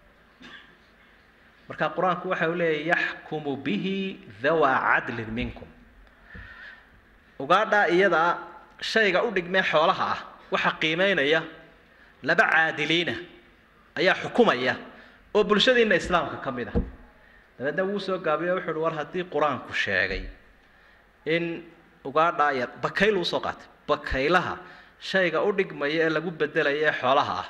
D: marka qur-aanku waxa uu leeyahy yaxkumu bihi dhawaa cadlin minkum ugaadha iyadaa shayga u dhigmee xoolaha ah waxa qiimeynaya laba caadiliina ayaa xukumaya oo bulshadiina islaamka ka mid ah dabeedna wuu soo gaabiyo wuxu uhi war haddii qur-aanku sheegay in ugaadhaa yar bakayl usoo qaatay bakaylaha shayga u dhigmaya ee lagu bedelaya ee xoolaha ah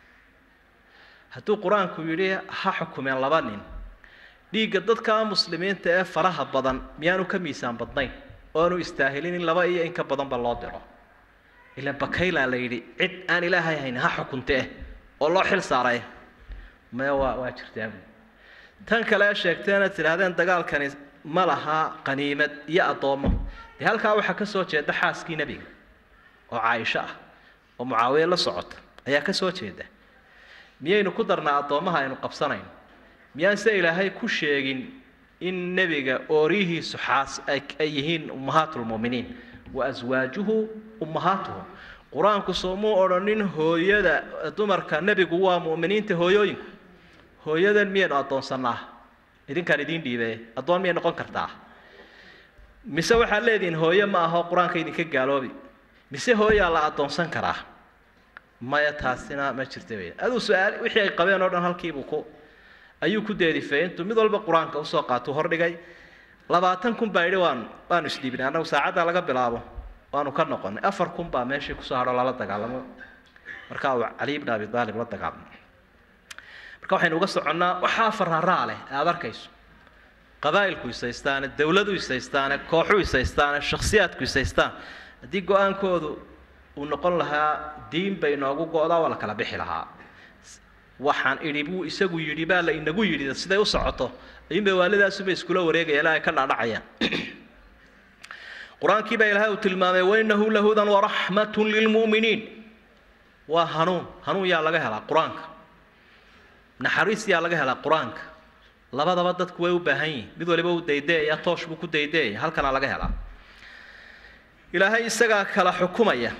D: hadduu qur-aanku yidhi ha xukumeen laba nin dhiigga dadka muslimiinta ee faraha badan miyaanu ka miisaan badnayn oanu istaahilin in laba iyo in ka badanba loo diro ilaan bakaylaa la yidhi cid aan ilaahay hayn ha xukunte eh oo loo xil saaray maya waa waa jirtaa buui tan kale ee sheegteena tidhaahdeen dagaalkani ma laha qaniimad iyo addoommo dee halkaa waxaa ka soo jeeda xaaskii nebiga oo caaisho ah oo mucaawiye la socota ayaa ka soo jeeda miyaynu ku darnaa addoommaha aynu qabsanayno miyaan se ilaahay ku sheegin in nebiga ooriyihiisu xaas ay yihiin ummahaatulmu'miniin wa aswaajuhu ummahaatuhum qur-aanku soomuu odhanin hooyada dumarka nebigu waa mu'miniinta hooyooyinku hooyadan miyaynu addoonsannaa idinkaan idiin dhiibee addoon miyay noqon kartaa mise waxaad leedihiin hooye ma aho qur-aanka idinka gaaloobi mise hooyaa la addoonsan karaa maya taasina ma jirta wey aduu su-aal wixii ay qabeen oo dhan halkiibuu ku ayuu ku deedifeeyey intuu mid walba qur-aanka usoo qaatuu hordhigay labaatan kun baa yidhi waan waanu isdhiibnay annagu saacaddaa laga bilaabo waanu ka noqonay afar kun baa meeshii kusoo hadho lala dagaalamo markaa uu cali ibn abi aalib la dagaalamo marka waxaynu uga soconnaa waxaa faraaraa leh aada arkayso qabaa'ilku isaystaane dawladu isaystaane kooxu isaystaane shakhsiyaadku isaystaan haddii go-aankoodu uu noqon lahaa diin bay inoogu go-daa waa la kala bixi lahaa waxaan idhi buu isagu yidhi baa la inagu yidhi siday u socoto ayuunbay waalidaasubay iskula wareegayaan ilaa ay ka dhaadhacayaan qur-aankii baa ilaahay uu tilmaamay wainahu lahudan waraxmatun lilmu'miniin waa hanuun hanuun yaa laga helaa qur-aanka naxariis yaa laga helaa qur-aanka labadaba dadku way u baahan yihin mid waliba uu daydeeya toosh buu ku daydeeya halkanaa laga helaa ilaahay isagaa kala xukumaya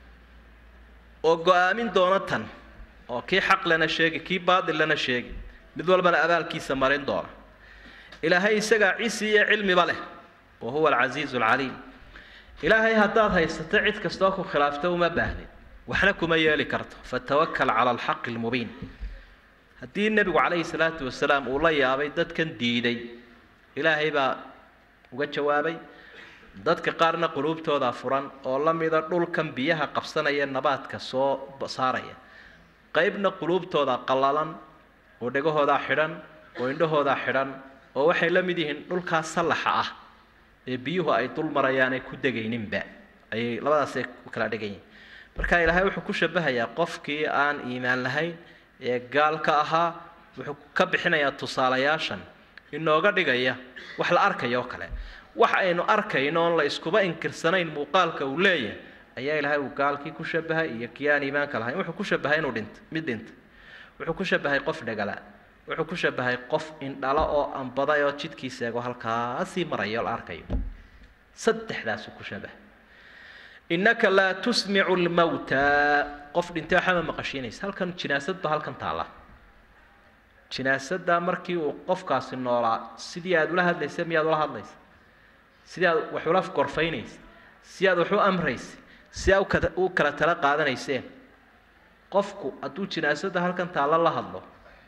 D: oo go-aamin doona tan oo kii xaq lana sheegi kii baadil lana sheegi mid walbana abaalkiisa marin doona ilaahay isagaa cisi iyo cilmiba leh wa huwa alcasiizu alcaliim ilaahay haddaad haysato cid kastoo ku khilaafta uma baahnid waxna kuma yeeli karto fatawakal cala alxaqi almubiin haddii nebigu calayhi salaatu wasalaam uu la yaabay dadkan diiday ilaahay baa uga jawaabay dadka qaarna quluubtooda furan oo la mida dhulkan biyaha qabsanaya nabaadka soo saaraya qaybna quluubtooda qallalan oo dhegahoodaa xidhan oo indhahoodaa xidhan oo waxay la mid yihiin dhulkaa sallaxa ah ee biyuhu ay dul marayaanay ku degayninba ayay labadaasay ku kala dhegan yihin marka ilaahay wuxuu ku shabahayaa qofkii aan iimaan lahayn ee gaalka ahaa wuxuu ka bixinayaa tusaalayaashan inooga dhigaya wax la arkaya oo kale wax aynu arkayno oon la iskuba inkirsanayn muuqaalka uu leeyahay ayaa ilaahay uu gaalkii ku shabahay iyo kii aan iimaanka lahayn wuxuu ku shabahay inuu dhinto mid dhinta wuxuu ku shabahay qof dhegala wuxuu ku shabahay qof indhala oo ambaday oo jidkiisa eego halkaasii maraya oo la arkayo saddexdaasuu ku shabahay innaka laa tusmicu lmawta qof dhintay waxba ma maqashiinaysa halkan jinaasad ba halkan taalla jinaasadda markii uu qofkaasi noolaa sidii aada ula hadlaysa miyaad ula hadlaysa sidii aad wax ula gorfaynaysa si aad wax u amraysa si aad ukata u kala tala qaadanayseen qofku hadduu jinaasadda halkan taalla la hadlo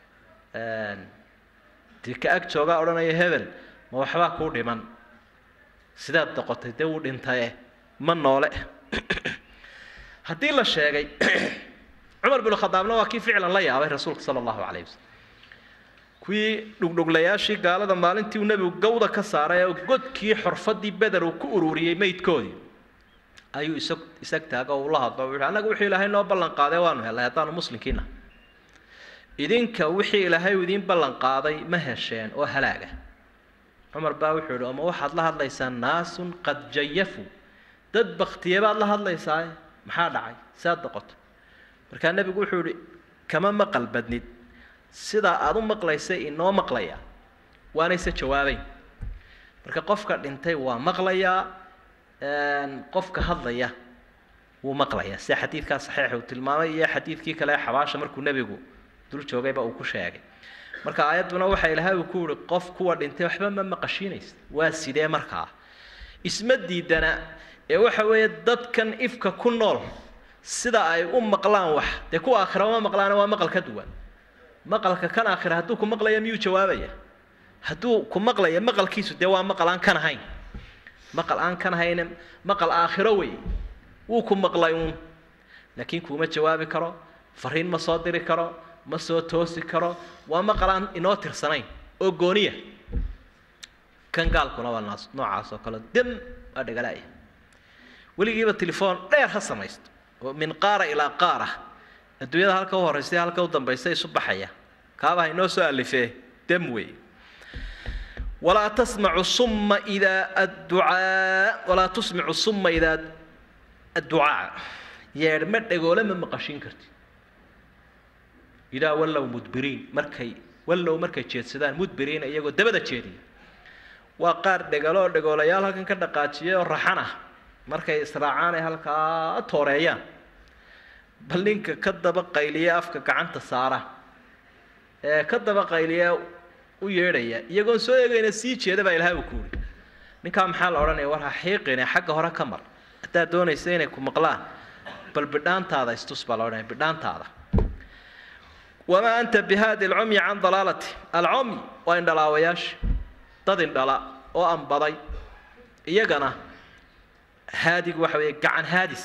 D: dee ka ag joogaa odhanaya hebel ma waxbaa kuu dhiman sidaad doqotay dee wuu dhintaye ma noole haddii la sheegay cumar binu khadaabna waa kii ficlan la yaabay rasuulka sala allahu calayh wasalam kuwii dhugdhuglayaashii gaalada maalintii uu nebigu gawda ka saaray oo godkii xorfadii beder uu ku ururiyey meydkoodii ayuu isag isag taaga oo ula hadlo wuxuu annaga wuxuu ilaahay noo ballan qaaday waanu helay haddaanu muslimkiina idinka wixii ilaahay uu idiin ballan qaaday ma hesheen oo halaaga cumar baa wuxuu yidhi oma waxaad la hadlaysaa naasun qad jayafuu dad baktiye baad la hadlaysaa maxaa dhacay saad noqoto markaa nebigu wuxuu yihi kama maqal badnid sidaa aada u maqlaysa inoo maqlaya waanayse jawaabeyn marka qofka dhintay waa maqlayaa qofka hadlaya wuu maqlayaa sida xadiidkaa saxiixa uu tilmaamay iyo xadiidkii kale ee xabaasha markuu nebigu dul joogayba uu ku sheegay marka aayadduna waxa ilaahay uu ku yihi qof kuwa dhintay waxba ma maqashiinaysa waa sidee markaa isma diidana ee waxa weeye dadkan ifka ku nool sida ay u maqlaan wax dee kuwa aakhira uma maqlaana waa maqal ka duwan maqalka kan aakhira hadduu ku maqlaya miyuu jawaabaya hadduu ku maqlaya maqalkiisu dee waa maqal aan kan ahayn maqal aan kan hayne maqal aakhiro wey wuu ku maqlay uun laakiin kuuma jawaabi karo fariin ma soo diri karo ma soo toosi karo waa maqal aan inoo tirsanayn oo gooniya kan gaalkuna waa naas noocaas oo kale dem waa dhagalaaya weligiiba telefoon dheer ha samaysto oo min qaara ilaa qaara adduunyada halka u horraysa iyo halka u dambaysa isu baxaya kaaba ha inoo soo alifee dem wey walaa tasmacu summa idaa adducaa walaa tusmicu summa idaa adducaa yeedhma dhagoole ma maqashin karti idaa wallow mudbiriin markay wallow markay jeedsadaan mudbiriina iyagoo dabada jeediya waa qaar dhegalo oo dhegoolayaal halkan ka dhaqaajiyay oo raxan ah markay israacaan ay halkaa tooreeyaan bal ninka ka daba qayliya afka gacanta saara ee ka daba qayliya u yeedhaya iyagoon soo eegayna sii jeeda baa ilahay uu ku uri ninkaa maxaa la odhanaya war ha xiiqine xagga hore ka mar haddaad doonaysa inay ku maqlaan bal bidhaantaada istus baa la odhanaya bidhaantaada wamaa anta bihaadi alcumyi can dalaalati alcumyi waa indhalaawayaasha dad indhala oo anbaday iyagana haadigu waxa weeye gacan haadis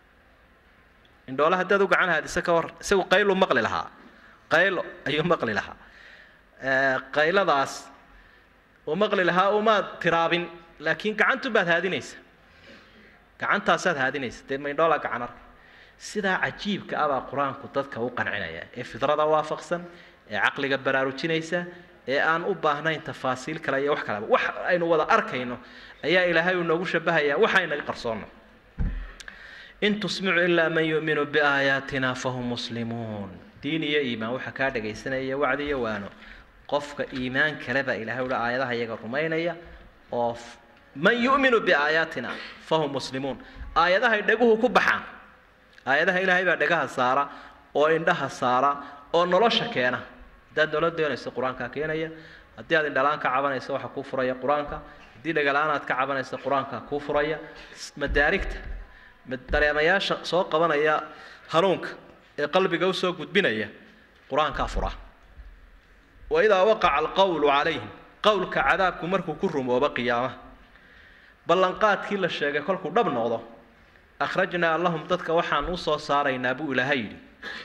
D: indhoole haddaad u gacan haadisa ka war isagu qaylu maqli lahaa qaylo ayuu maqli lahaa qayladaas uu maqli lahaa umaad tiraabin laakiin gacantu baad haadinaysa gacantaasaad haadinaysa dee maindhoola gacan arka sidaa cajiibka ah baa qur-aanku dadka u qancinaya ee fidrada waafaqsan ee caqliga baraarujinaysa ee aan u baahnayn tafaasiil kale iyo wax kaleba wax aynu wada arkayno ayaa ilaahay uu noogu shabahayaa waxaynaga qarsoonno in tusmicu ilaa man yu'minu biaayaatina fahum muslimuun diin iyo iimaan waxaa kaa dhagaysanaya wacdi iyo waano qofka iimaan kale baa ilahay uhi aayadaha iyaga rumaynaya oo man yu'minu biaayaatina fahum muslimuun aayadahay dhaguhu ku baxaan aayadaha ilaahay baa dhagaha saara oo indhaha saara oo nolosha keena haddaad nolol doonayso qur-aankaa keenaya haddii aad indhalaan ka cabanayso waxaa kuu furaya qur-aanka haddii dhagalaan aad ka cabanayso qur-aankaa kuu furaya madaarigta dareemayaasha soo qabanaya hanuunka ee qalbiga usoo gudbinaya qur-aankaa fura waidaa waqaca alqawlu calayhim qowlka cadaabku markuu ku rumoobo qiyaamaha ballanqaadkii la sheegay kolkuu dhab noqdo akhrajnaa lahum dadka waxaan u soo saaraynaa buu ilaahay yidhi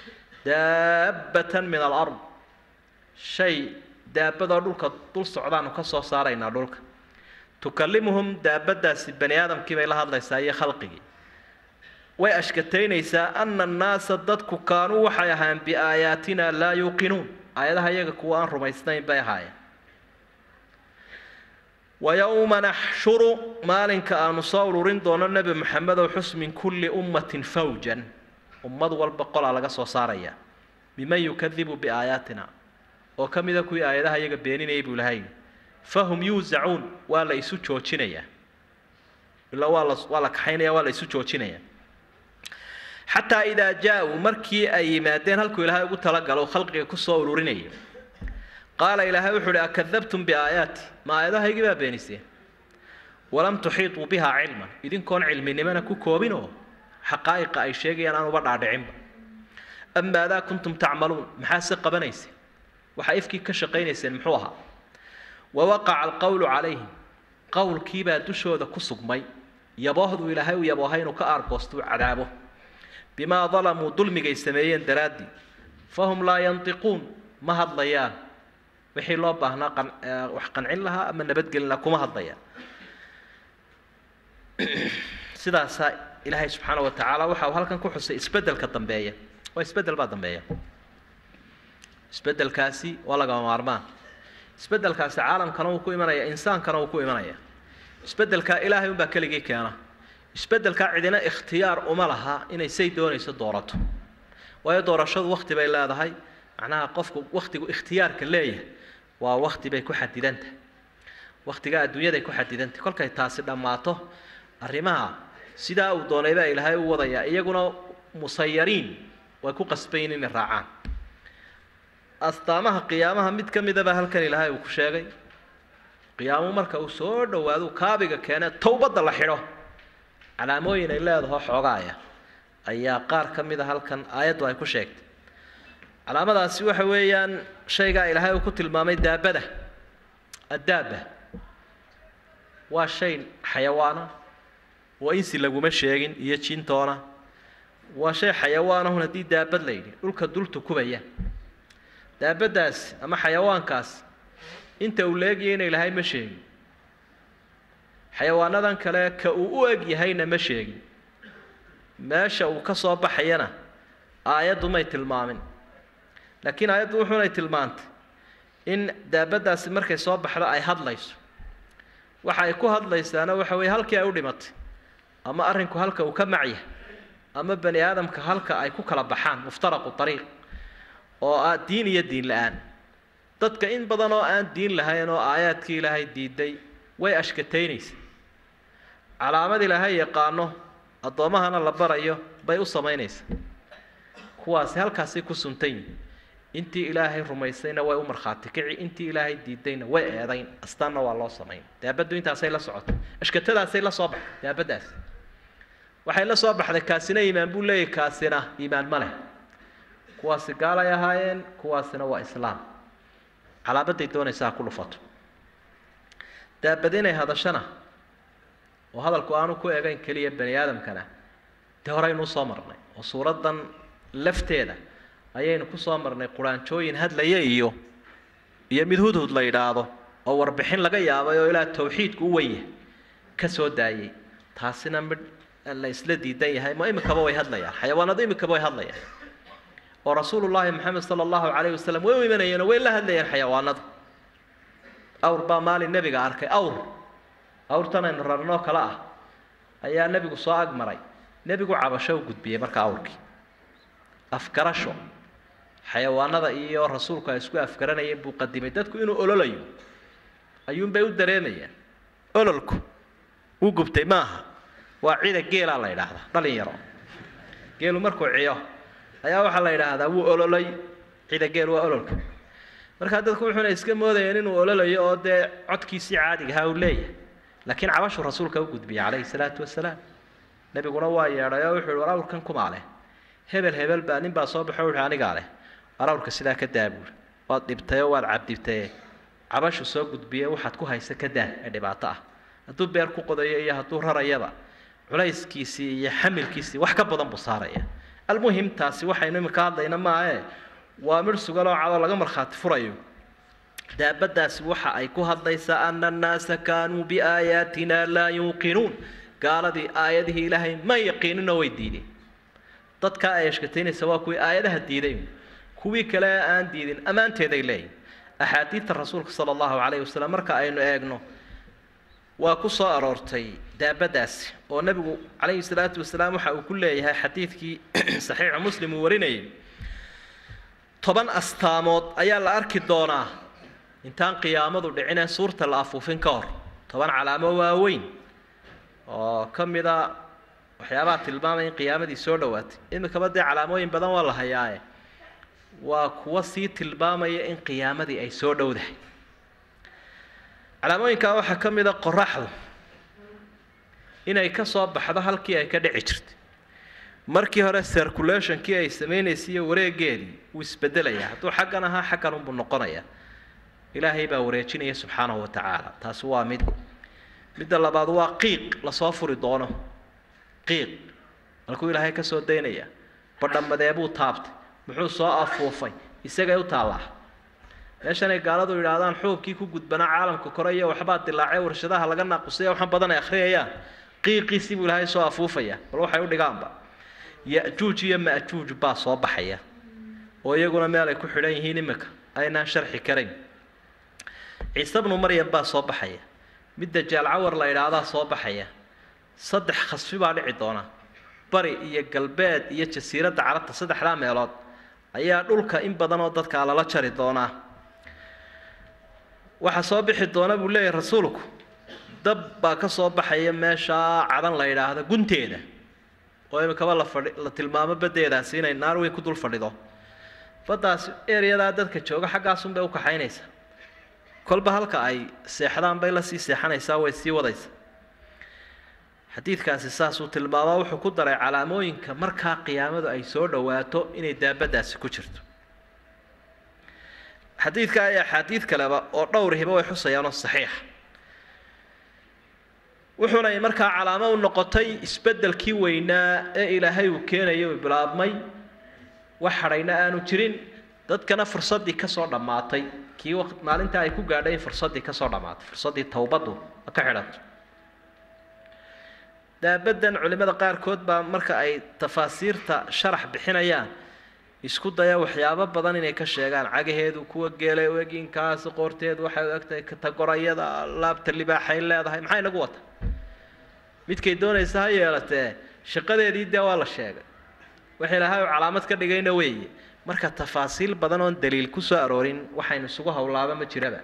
D: daabbatan min alard shay daabadoo dhulka dul socdaanu ka soo saaraynaa dhulka tukallimuhum daabadaasi bani aadamkii bay la hadlaysaa iyo khalqigii way ashkataynaysaa ana annaasa dadku kaanuu waxay ahaan biaayaatina laa yuuqinuun aayadaha iyaga kuwa aan rumaysnayn bay ahaayeen wayowma naxshuru maalinka aanu soo ururin doono nebi moxamedow xus min kulli ummatin fawjan ummad walba qolaa laga soo saaraya miman yukadibu biaayaatina oo ka mida kuwii aayadaha iyaga beeninayay buu ilahay fahum yuusacuun waa la isu joojinayaa ilaa waa la waa la kaxaynaya waa la isu joojinaya xataa idaa jaa-uu markii ay yimaadeen halkuu ilaahay ugu talagalo khalqiga kusoo ururinaya qaala ilaahay wuxuu uhi akadabtum biaayaati ma aayadahaygii baa beeniseen walam tuxiituu bihaa cilman idinkoon cilminimana ku koobin oo xaqaa'iqa ay sheegayaan aan uba dhaadhicinba am maadaa kuntum tacmaluun maxaa se qabanayseen waxaa ifkii ka shaqaynayseen muxuu ahaa wawaqaca alqowlu calayhim qowlkiibaa dushooda ku sugmay yaboohduu ilaahay u yaboohay inuu ka aargoostuu cadaabo bimaa dalamuu dulmigay sameeyeen daraaddii fahum laa yantiquun ma hadlayaan wixii loo baahnaa qan wax qancin lahaa ama nabadgelin lahaa kuma hadlayaan sidaasaa ilaahay subxaana wa tacaala waxa uu halkan ku xusay isbeddelka dambeeya waa isbeddel baa dambeeya isbeddelkaasi waa lagama maarmaan isbeddelkaasi caalamkana wuu ku imanaya insaankana wuu ku imanaya isbeddelkaa ilaahay unbaa keligii keena isbeddelkaa cidina ikhtiyaar uma laha inay say doonayso doorato waayo doorashadu wakti bay leedahay macnaha qofku waktigu ikhtiyaarka leeyahay waa wakti bay ku xadidantahay waktiga adduunyaday ku xadidantahay kolkay taasi dhammaato arrimaha sidaa uu doonay baa ilaahay u wadayaa iyaguna musayariin way ku qasbayin inay raacaan astaamaha qiyaamaha mid ka midaba halkan ilaahay uu ku sheegay qiyaamuhu marka uu soo dhowaado kaabiga keene towbadda la xidho calaamooyin ay leedaho xoogaaya ayaa qaar ka mid a halkan aayaddu ay ku sheegtay calaamadaasi waxa weeyaan shaygaa ilaahay uu ku tilmaamay daabada addaaba waa shay xayawaana oo insi laguma sheegin iyo jintoona waa shay xayawaanahun haddii daabad la yidhi dhulka dul tukubaya daabaddaas ama xayawaankaas inta uu leegaya inay lahay ma sheegin xayawaanadan kale ka uu u eg yahayna ma sheegin meesha uu ka soo baxayana aayaddu may tilmaamin laakiin aayaddu wuxuunay tilmaantay in daabaddaasi markay soo baxdo ay hadlayso waxa ay ku hadlaysaana waxa weeye halkii ay u dhimatay ama arrinku halka uu ka macyahay ama bani aadamka halka ay ku kala baxaan muftaraqu ariiq oo ah diin iyo diin la-aan dadka in badan oo aan diin lahayn oo aayaadkii ilaahay diiday way ashkataynaysa calaamad ilaahay yaqaano addoommahana la barayo bay u samaynaysaa kuwaasi halkaasay ku suntan yihin intii ilaahay rumaysayna way u markhaati kici intii ilaahay diidayna way eedayn astaanna waa loo samayn daabaddu intaasay la socotay ashkatadaasay la soo baxday daabaddaas waxay la soo baxday kaasina iimaan buu leeyahy kaasina iimaan ma leh kuwaasi gaalay ahaayeen kuwaasina waa islaam calaamaday doonaysaa ku dhufato daabad inay hadashana oo hadalku aanu ku egayn keliya bani aadamkana dee horeynu usoo marnay oo suuraddan lafteeda ayaynu kusoo marnay quraanjooyin hadlaya iyo iyo mid hudhud la yidhaahdo oo warbixin laga yaabay oo ilaa tawxiidku u wenya ka soo daayey taasina midh la isla diidan yahay ma imikaba way hadlayaan xayawaanadu imikaba way hadlayaan oo rasuulullaahi maxamed sala allahu calayhi wasalam way u imanayeen oo way la hadlayeen xayawaanadu awr baa maalin nebiga arkay awr awrtan aynu rarnoo kale ah ayaa nebigu soo agmaray nebigu cabasho u gudbiyey marka awrkii afgarasho xayawaanada iyo rasuulku ay isku afgaranayeen buu qadimay dadku inuu ololayo ayuunbay u dareemayaan ololku wuu gubtay maaha waa cida geelaa la yidhaahdaa dhalin yaro geelu markuu ciyo ayaa waxaa la yidhaahdaa wuu ololay cida geel waa ololka markaa dadku wuxuuna iska moodayeen inuu ololayo oo dee codkiisii caadiga ahaa uu leeyahay laakiin cabashuu rasuulka u gudbiyey calayhi salaatu wasalaam nebiguna waa yeedhay oo wuxuu yihi war awrkan kumaa leh hebel hebel baa nin baa soo baxo wuxuu anigaa leh war awrka sidaa ka daa buuri waad dhibtayoo waad cabdibtaye cabashu soo gudbiye waxaad ku haysa ka daa ee dhibaato ah hadduu beer ku qodayo iyo hadduu rarayaba culayskiisii iyo xamilkiisii wax ka badan buu saaraya almuhim taasi waxaynu imika hadlayna maahe waa midh suganoo cadoo laga markhaati furayo daabaddaasi waxa ay ku hadlaysaa ana annaasa kaanuu biaayaatina laa yuuqinuun gaaladii aayadihii ilaahay ma yaqiininoo way diideen dadkaa ay ashkataynaysa waa kuwii aayadaha diiday kuwii kale aan diidin ammaanteeday leeyihin axaadiidta rasuulka sala allahu calayhi wasalam marka aynu eegno waa ku soo aroortay daabaddaasi oo nebigu calayhi salaatu wasalaam waxa uu ku leeyahay xadiidkii saxiixu muslim uu warinayay toban astaamood ayaa la arki doonaa intaan qiyaamadu dhicine suurta la afuufin ka hor toban calaamo waaweyn oo ka mida waxyaabaha tilmaamaya in qiyaamadii soo dhowaatay imikaba dee calaamooyin badan waa la hayaaye waa kuwa sii tilmaamaya in qiyaamadii ay soo dhowdahay calaamooyinkaa waxaa ka mid a qoraxdu inay ka soo baxdo halkii ay ka dhici jirtay markii hore circulationkii ay samaynaysay iyo wareegeedii wuu isbedelayaa hadduu xaggan ahaa xaggan unbuu noqonayaa ilaahay baa wareejinaya subxaanahu wa tacaala taasi waa mid midda labaad waa qiiq lasoo furi doono qiiq malkuu ilaahay ka soo daynaya badhammadee buu taabtay muxuu soo afuufay isagay u taallaa meeshanay gaaladu yidhaahdaan xuubkii ku gudbanaa caalamka kore iyo waxbaa dilaacay warshadaha laga naaqusaya waxaan badan ay akhriyayaan qiiqiisii buu ilaahay soo afuufaya bal waxay u dhigaanba ya-juuj iyo ma-juuj baa soo baxaya oo iyaguna meel ay ku xidhan yihiin imika aynaan sharxi karayn ciise bnu maryam baa soo baxaya midda jaalcawar la idhaahdaa soo baxaya saddex khasfi baa dhici doona bari iyo galbeed iyo jasiiradda carabta saddexdaa meelood ayaa dhulka in badan oo dadkaa lala jari doonaa waxaa soo bixi doona buu leeyahay rasuulku dab baa ka soo baxaya meeshaa cadan la yidhaahdo gunteeda oo imikaba la fadhi la tilmaamo baddeedaasi inay naar weyn ku dul fadhido baddaas ereyadaa dadka jooga xaggaasunbay u kaxaynaysaa kolba halka ay seexdaan bay la sii seexanaysaa way sii wadaysaa xadiidkaasi saasuu tilmaamaa wuxuu ku daray calaamooyinka markaa qiyaamadu ay soo dhowaato inay daabaddaasi ku jirto xadiidka iyo axaadiid kaleba oo dhowrihiba way xusayaanoo saxiixa wuxuuna markaa calaamo u noqotay isbeddelkii weynaa ee ilaahay uu keenayay uu bilaabmay wax hadhayna aanu jirin dadkana fursaddii kasoo dhammaatay kii waqt maalinta ay ku gaadhay in fursaddii kasoo dhammaatay fursaddii towbaddu ka xidhanto daabaddan culimmada qaarkood baa marka ay tafaasiirta sharax bixinayaan isku daya waxyaabo badan inay ka sheegaan cagaheedu kuwa geelay u eginkaas qoorteedu waxay u egtahay katagorayada laabta libaaxay leedahay maxay nagu wata midkay doonaysa ha yeelatee shaqadeedii dee waa la sheegay wax ilaahay uu calaamad ka dhigayna weeye marka tafaasiil badan oon daliil ku soo aroorin waxaynu isugu howlaaba ma jiraba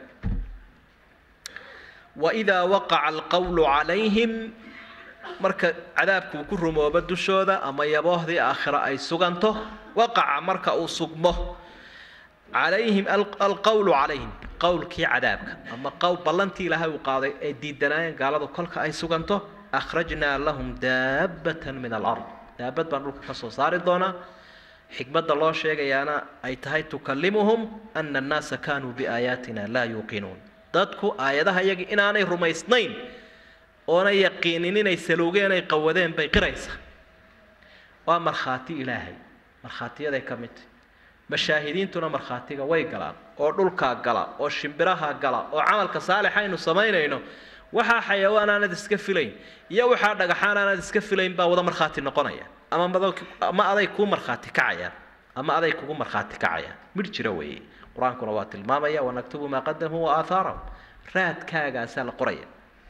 D: waidaa waqaca alqawlu calayhim marka cadaabku uu ku rumoobo dushooda ama yaboohdii aakhira ay suganto waqaca marka uu sugmo calayhim alqawlu calayhim qowlkii cadaabka ama qowl ballantii ilaahay uu qaaday ee diidanaayeen gaaladu kolka ay suganto akhrajnaa lahum daabbatan min alard daabad baan dhulka ka soo saari doonaa xikmadda loo sheegayaana ay tahay tukallimuhum ana annaasa kaanuu biaayaatina laa yuuqinuun dadku aayadaha iyagii inaanay rumaysnayn oonay yaqiinin inay salowgeen ay qawadeen bay qiraysaa waa markhaati ilaahay markhaatiyaday ka mid tahy mashaahidiintuna markhaatiga way galaan oo dhulkaa gala oo shimbiraha gala oo camalka saalixa aynu samaynayno waxaa xayawaan aanad iska filayn iyo waxaa dhagaxaan aanad iska filayn baa wada markhaati noqonaya ama ama aday kuu markhaati kacayaan ama aday kugu markhaati kacayaan midh jira weeye qur-aankuna waa tilmaamaya wanaktubu maa qadamuu wa aahaarahum raadkaagaasaa la qoraya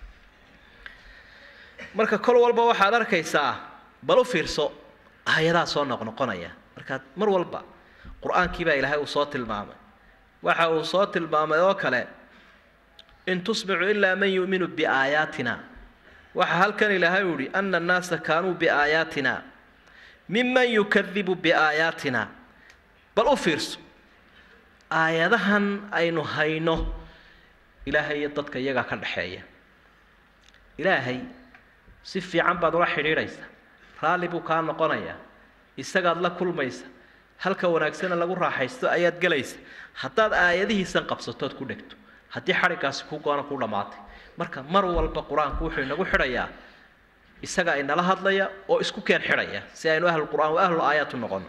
D: marka kol walba waxaad arkaysaa bal u fiirso aayadaa soo noqnoqonaya markaad mar walba qur-aankii baa ilaahay uu soo tilmaamay waxa uu soo tilmaamay oo kale in tusmicu ilaa man yu'minu biaayaatina waxa halkan ilaahay uu yihi ana annaasa kaanuu biaayaatina miman yukadibu biaayaatina bal u fiirso aayadahan aynu hayno ilaahay iyo dadka iyagaa ka dhexeeya ilaahay si fiican baad ula xidhiidhaysa raalli buu kaa noqonayaa isagaad la kulmaysa halka wanaagsana lagu raaxaysto ayaad gelaysa haddaad aayadihiisan qabsatood ku dhegto haddii xadhiggaasi ku goona ku dhammaatay marka mar walba qur-aanku wuxuu inagu xidhayaa isaga inala hadlaya oo isku keen xidhaya si aynu ahlu qur-aan wa ahlu aayaat u noqono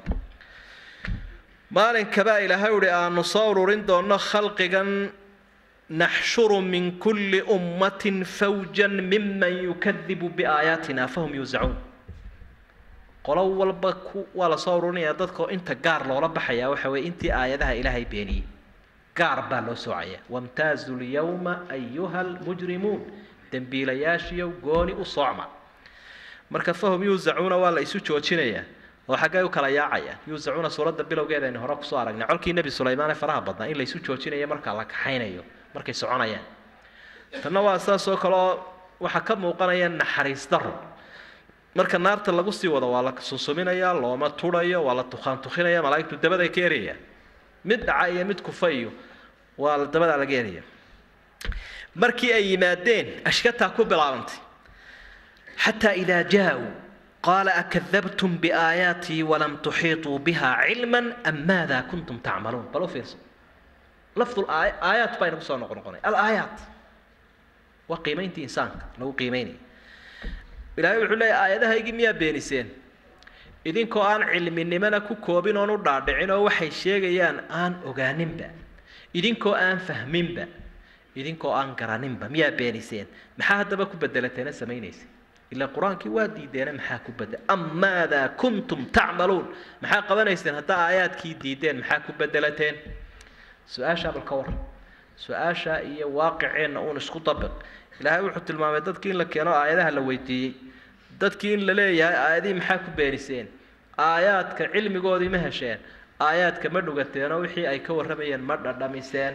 D: maalinkabaa ilaahay uhi aanu soo ururin doonno khalqigan naxshuru min kulli ummatin fawjan miman yukadibu biaayaatina fahum yuusacuun qolo walba ku waa la soo ururinaya dadkao inta gaar loola baxayaa waxa weye intii aayadaha ilaahay beeniyey gaar baa loo soocaya wamtaazu lyawma ayuha lmujrimuun dembiilayaashiyo gooni u soocma marka fahum yuusacuuna waa la isu joojinayaa oo xaggay u kala yaacayaan yuusacuuna suuradda bilowgeeda aynu hore kusoo aragnay colkii nebi sulaymaan ee faraha badnaa in la isu joojinayo markaa la kaxaynayo markay soconayaan tanna waa saas oo kale oo waxaa ka muuqanaya naxariis daro marka naarta lagu sii wado waa la sunsuminayaa looma tudhayo waa la tukhaan tukinaya malaa'igtu dabaday ka erayaan mid dhaca iyo mid kufa iyo waa dabadaa laga eraya markii ay yimaadeen ashkataa ku bilaabantay xataa idaa jaa-uu qaala akadabtum biaayaatii walam tuxiiطuu biha cilma am maada kuntum tacmaluun bal u fiirso lafdu aayaat baa inagu soo noqon noqonay alaayaat waa qiimayntii insaanka lagu qiimeynaya ilaahay wuxuu leeyahy aayadahaygii miyaa beeniseen idinkoo aan cilminimana ku koobin oon u dhaadhicin oo waxay sheegayaan aan ogaaninba idinkoo aan fahminba idinkoo aan garaninba miyaa beeniseen maxaa haddaba ku bedelateena samaynaysa ilaa qur-aankii waa diideena maxaa ku bedel am maadaa kuntum tacmaluun maxaa qabanayseen haddaa aayaadkii diideen maxaa ku bedelateen su-aashaa bal ka waran su-aasha iyo waaqiceenna uun isku dabiq ilaahay wuxuu tilmaamay dadkii in la keeno aayadaha la weydiiyey dadkii in la leeyahay aayadihii maxaa ku beeniseen aayaadka cilmigoodii ma hesheen aayaadka ma dhugateenoo wixii ay ka warramayeen ma dhadhamiseen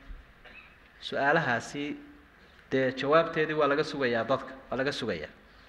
D: su-aalahaasi dee jawaabteedii waa laga sugayaa dadka waa laga sugayaa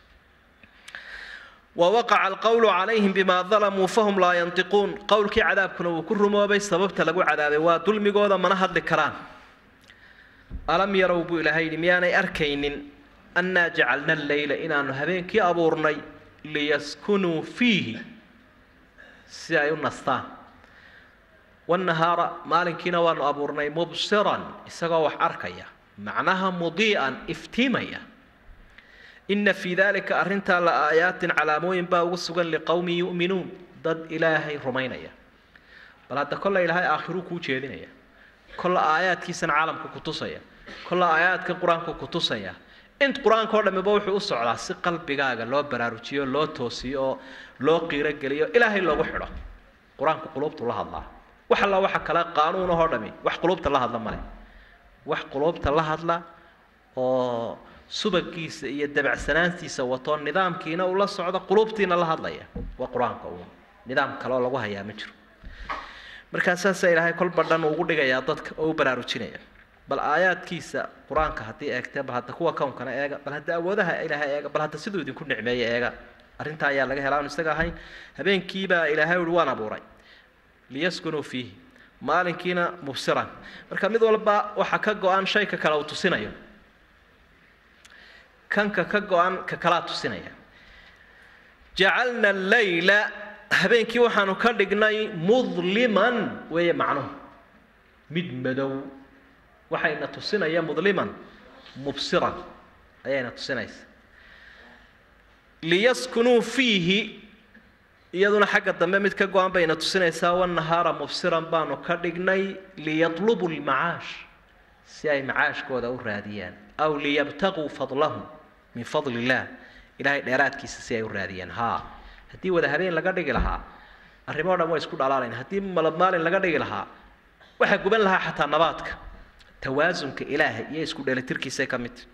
D: wawaqaca alqowlu calayhim bimaa dalamuu fahum laa yantiquun qowlkii cadaabkuna wuu ku rumoobay sababta lagu cadaabay waa dulmigooda mana hadli karaan alam yarow buu ilaahay yidhi miyaanay arkaynin annaa jacalna alleyla inaanu habeenkii abuurnay liyaskunuu fiihi si ay u nastaan wannahaara maalinkiina waanu abuurnay mubsiran isagoo wax arkaya macnaha mudii'an iftiimaya ina fii dalika arrintaa la aayaatin calaamooyin baa ugu sugan liqowmin yu'minuun dad ilaahay rumaynaya bal hadda kolla ilaahay aakhiruu kuu jeedinaya kolla aayaadkiisana caalamka ku tusaya kolla aayaadka qur-aanku ku tusaya int qur-aanka oo dhamiba wuxuu u socdaa si qalbigaaga loo baraarujiyo loo toosiyo oo loo qiirogeliyo ilaahay loogu xidho qur-aanku quluubtu la hadlaa wax alla waxa kale qaanuunahoo dhami wax quluubta la hadla male wax quluubta la hadla oo subagiisa iyo dabacsanaantiisa wato nidaamkiina uu la socdo quluubtiina la hadlaya waa qur-aanka uun nidaam kaleoo lagu hayaa ma jiro markaa saasaa ilaahay kolba dhan ugu dhigayaa dadka oo u baraarujinaya bal aayaadkiisa qur-aanka haddii eegtee bal hadda kuwa kownkana eega bal hadda awoodaha ilaahay eega bal hadda siduu idinku nicmeeye eega arrintaa ayaa laga helaa aan isaga ahayn habeenkiibaa ilaahay uhi waan abuuray liyaskunuu fiihi maalinkiina mubsiran marka mid walba waxa ka go-an shayka kale uu tusinayo kanka ka go-an ka kalaa tusinaya jacalna allayla habeenkii waxaanu ka dhignay mudliman weeye macnuhu mid madow waxayna tusinaya mudliman mubsiran ayayna tusinaysa liyaskunuu fiihi iyaduna xagga dambe mid ka go-an bayna tusinaysaa wanahaara mubsiran baanu ka dhignay liyatlubuu lmacaash si ay macaashkooda u raadiyaan aw liyabtaguu fadlahum min fadli illah ilahay dheeraadkiisa si ay u raadiyaan haa haddii wada habeen laga dhigi lahaa arrimoo dhan way isku dhalaalayn haddii malab maalin laga dhigi lahaa waxaa guban lahaa xataa nabaadka tawaasunka ilaahay iyo isku dheelitirkiisay ka mid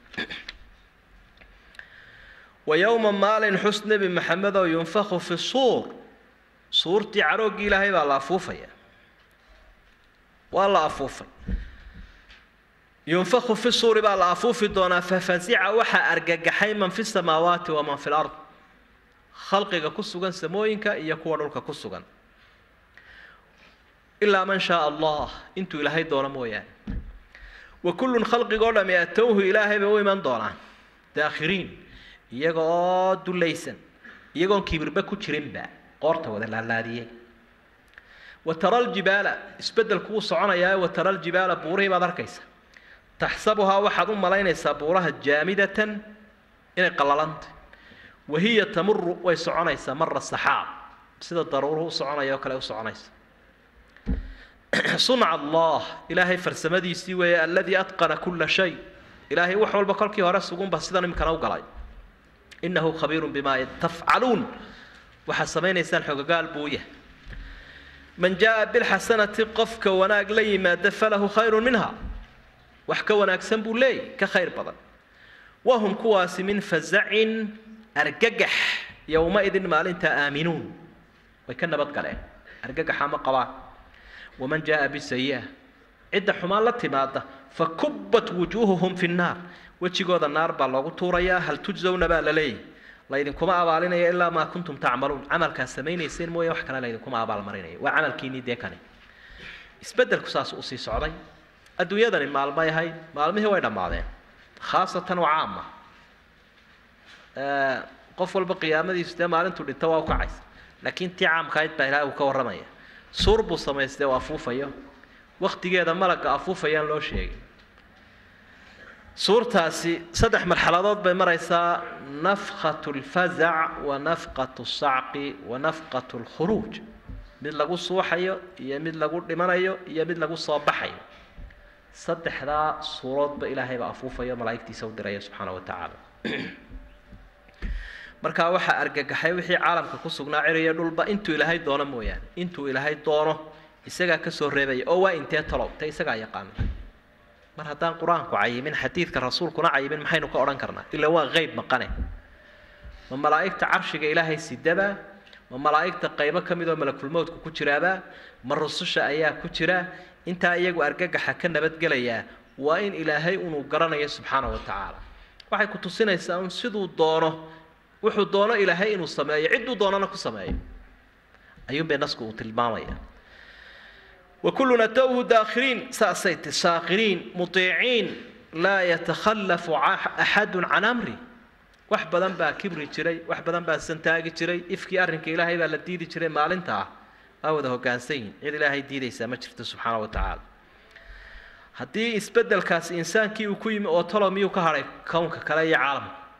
D: wa yowma maalin xus nebi maxamedow yunfaku fi suur suurtii carooggii ilaahay baa la afuufaya waa la afuufay yunfaku fi suuri baa la afuufi doonaa fafazica waxaa argagaxay man fi samaawaati waman fi lard khalqiga ku sugan samooyinka iyo kuwa dhulka ku sugan ilaa man shaa allah intuu ilaahay doono mooyaane wa kullun khalqigoo dhami atowhu ilaahay bay u iman doonaan daakhiriin iyaga oo dulaysan iyagoon kibirba ku jirinba qoorta wada laalaadiyey wa tara aljibaala isbeddelku wuu soconayaa wa tara aljibaala buurihii baad arkaysa taxsabuhaa waxaad u malaynaysaa buuraha jaamidatan inay qalalantay wahiya tamuru way soconaysaa mara saxaab sida daruuruhu u soconaya oo kale u soconaysa sunca allah ilaahay farsamadiisii weeye aladii atqana kula shay ilaahay wax walba kolkii hore sugunba sidan imikana u galay inahu khabiiru bima tafcaluun waxaad samaynaysaan xogagaal buu yahay man jaa bilxasanati qofka wanaag la yimaada falahu khayru minha wax ka wanaagsan buu leeyay ka khayr badan wahum kuwaasi min fazacin argagax yowma-idin maalintaa aaminuun way ka nabad galeen argagaxa ma qabaan waman jaa bisayi'a cidda xumaan la timaada fakubbat wujuuhuhum fi nnaar wejigooda naar baa loogu tuurayaa hal tujzawna baa la leeyahy laydinkuma abaalinaya ilaa maa kuntum tacmaluun camalkaad samaynayseen mooye wax kale laydinkuma abaalmarinaya waa camalkiinii dee kane isbeddelku saas usii socday adduunyadani maalmay ahayd maalmihii way dhammaadeen khaasatan waa caama qof walba qiyaamadiisu dee maalintuu dhinto waa u kacaysa laakiin tii caamkaayd baa ilaah uu ka warramaya suur buu samaystay oo afuufayo waktigeeda malagga afuufayaan loo sheegay suurtaasi saddex marxaladood bay maraysaa nafqat lfazac wa nafqat sacqi wa nafqat lkhuruuj mid lagu suuxayo iyo mid lagu dhimanayo iyo mid lagu soo baxayo saddexdaa suuroodba ilaahay baa afuufayo malaa'igtiisa u diraya subxaana wa tacaala markaa waxaa argagaxay wixii caalamka ku sugnaa ciriyo dhulba intuu ilaahay doono mooyaane intuu ilaahay doono isagaa kasoo reebaya oo waa intee talow te isagaa yaqaana mar haddaan qur-aanku cayimin xadiidka rasuulkuna cayimin maxaynu ka odhan karnaa ilaa waa qeyb maqane ma malaa'igta carshiga ilaahay sidaba ma malaa'igta qaybo ka mid oo malakulmowdku ku jiraaba ma rususha ayaa ku jira intaa iyagu argagaxa ka nabadgelayaa waa in ilaahay unuu garanayo subxaana wa tacaala waxay ku tusinaysaa un siduu doono wuxuu doono ilaahay inuu sameeyo cidduu doonana ku sameeyo ayuunbay nasku uu tilmaamaya وكلنا توه داخرين ساسيت ساخرين مطيعين لا يتخلف أحد عن أمري wax badan baa kibri jiray wax badan baa santaagi jiray ifkii arrinka ilaahay baa la diidi jiray maalintaa waa wada hoggaansan yihin cid ilaahay diidaysaa ma jirto subxaana wa tacaala haddii isbeddelkaasi insaankii uu ku yimi oo talo miyuu ka hadhay kownka kale iyo caalamka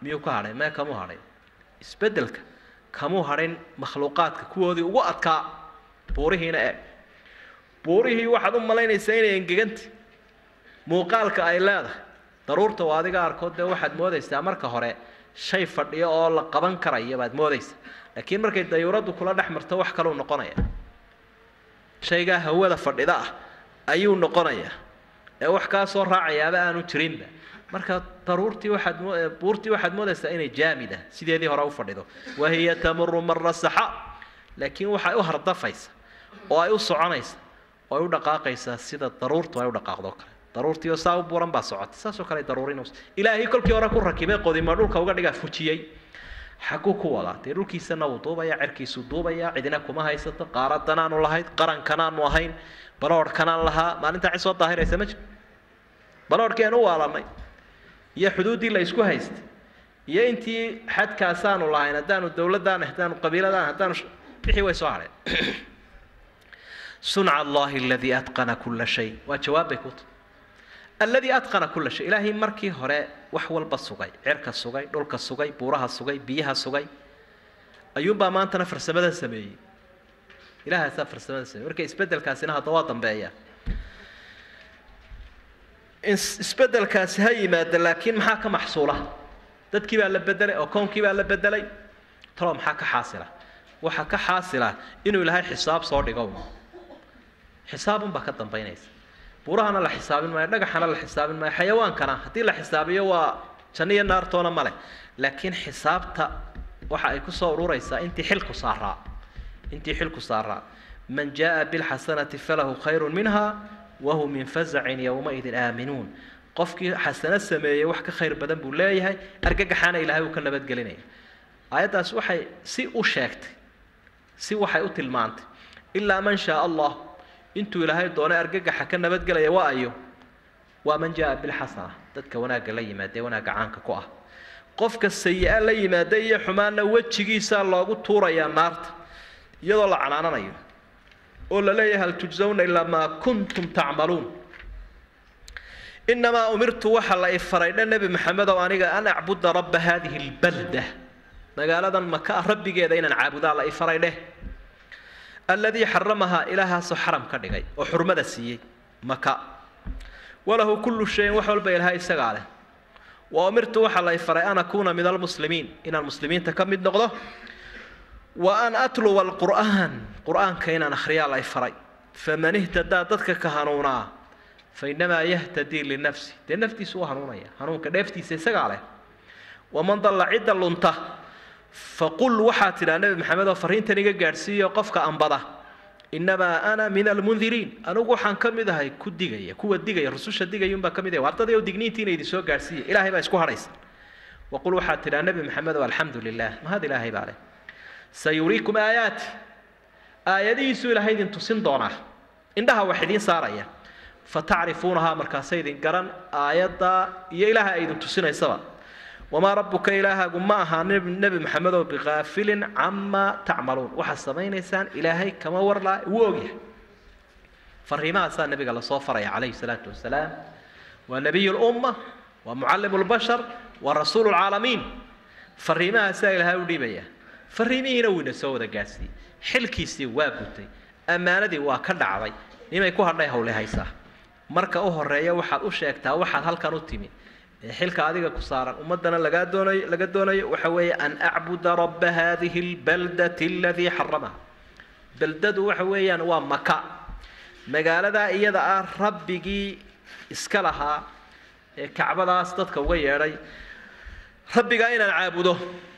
D: miyuu ka hadhay mee kamuu hadhay isbeddelka kamuu hadhin makhluuqaadka kuwoodii ugu adkaa buurihiina eeg buurihii waxaad u malaynaysaa inay engeganta muuqaalka ay leedahay daruurta waa adiga arkood dee waxaad moodaysaa marka hore shay fadhiyo oo la qaban karaya baad moodaysaa laakiin markay dayuuraddu kula dhex marto wax kaluu noqonaya shaygaa hawada fadhida ah ayuu noqonayaa ee wax kaa soo raacayaaba aanu jirinba marka daruurtii waxaad mo buurtii waxaad moodaysaa inay jaamid ah sideedii hore u fadhido wahiya tamuru mara saxa laakiin waxay u hardafaysa oo ay u soconaysa oo ay u dhaqaaqaysaa sida daruurtu ay u dhaqaaqdo kale daruurtii oo saa u buuran baa socota saasoo kale daruurinaysa ilaahay kolkii hore ku rakibay qodimo dhulka uga dhigaa fujiyey xaguu ku wadaa dee dhulkiisana wuu duubaya cerkiisuu duubaya cidina kuma haysato qaaradanaanu lahayd qarankanaanu ahayn baloodhkanaan lahaa maalintaa cid soo daahiraysa ma jiro baloodhkii aan u waalanay iyo xuduuddii la isku haystay iyo intii xadkaasaanu lahayn haddaanu dowladaan haddaanu qabiiladaan haddaanu wixii way soo hadheen sunca allahi aladii atqana kula shay waa jawaab bay ku tahay alladii atqana kula shay ilaahay markii hore wax walba sugay cerka sugay dhulka sugay buuraha sugay biyaha sugay ayuunbaa maantana farsamada sameeyey ilahaasaa farsamada sameeyey marka isbeddelkaasina hadda waa dambeeya isbeddelkaasi ha yimaada laakiin maxaa ka maxsuula dadkii baa la bedelay oo koonkii baa la bedelay talo maxaa ka xaasila waxaa ka xaasila inuu ilaahay xisaab soo dhigo xisaabunbaa ka dambaynaysa buurahana la xisaabin maayo dhagaxana la xisaabin maayo xayawaankana haddii la xisaabiyo waa janno iyo naartoona male laakiin xisaabta waxa ay ku soo ururaysaa intii xilku saaraa intii xilku saaraa man jaa bilxasanati falahu khayru minha wahum min fasacin yowmaidin aaminuun qofkii xasano sameeyey wax ka khayr badan buu leeyahay argagaxaana ilaahay uu ka nabadgelinaya aayaddaas waxay si u sheegtay si waxay u tilmaantay ilaa man shaa allah intuu ilaahay doonay argagaxa ka nabadgelaya waa ayo waa man jaa bilxasana dadka wanaagga la yimaada ee wanaagga caanka ku ah qofka sayi-a la yimaada iyo xumaanna wejigiisaa loogu tuurayaa naarta iyadoo la canaananayo oo la leeyahay hal tujsawna ilaa maa kuntum tacmaluun inamaa umirtu waxa la ifaray dha nebi maxamedow aniga an acbuda rabba hadihi lbalda magaaladan maka rabbigeeda inaan caabudaa la ifaray dheh alladii xaramahaa ilaahaasoo xaram ka dhigay oo xurmada siiyey maka walahu kullu shayin wax walba ilahay isagaa leh wa umirtu waxaa la ifaray an akuuna min almuslimiin inaan muslimiinta ka mid noqdo wa an atluwa alqur'aan qur'aanka inaan akhriyaa la ifaray faman ihtadaa dadka ka hanuunaa fa inamaa yahtadii linafsi dee naftiisu u hanuunaya hanuunka dheeftiisa isagaa leh waman dalla cidda lunta faqul waxaa tidhaa nebi maxamed oo farriintan iga gaadhsiiyo qofka ambada innamaa ana min almundiriin anigu waxaan ka mid ahay ku digaya kuwa digaya rususha digayuunbaa ka mid ahay ardadii oo digniintiina idin soo gaadhsiiya ilaahay baa isku hadhaysa waqul waxaa tidhaa nebi maxamed oo alxamdu lilah mahad ilaahay baa leh sayuriikum aayaati aayadihiisuu ilaahay idin tusin doonaa indhaha wax idiin saaraya fatacrifuunahaa markaasay idin garan aayaddaa iyo ilaaha ay idin tusinaysaba wamaa rabbuka ilaahaagu ma ahaa nebi maxamedow bikaafilin camaa tacmaluun waxaad samaynaysaan ilaahay kama warlaa wuu ogyahay fariimahaasaa nebiga lasoo faraya calayhi salaatu wasalaam waa nebiy lumma waa mucallim lbashar waa rasuulu lcaalamiin fariimahaasaa ilaahay u dhiibaya fariimihiina wuu ina soo wada gaadhsiiyey xilkiisii waa gutay ammaanadii waa ka dhacday nimay ku hadhay hawle haysaa marka u horeeya waxaad u sheegtaa waxaad halkan u timi ee xilka adiga ku saaran ummaddana lagaa doonayo laga doonayo waxa weeye an acbuda rabba hadihi albaldati aladii xaramaha beldadu waxa weeyaan waa maka magaaladaa iyada ah rabbigii iska lahaa ee kacbadaas dadka uga yeedhay rabbigaa inaan caabudo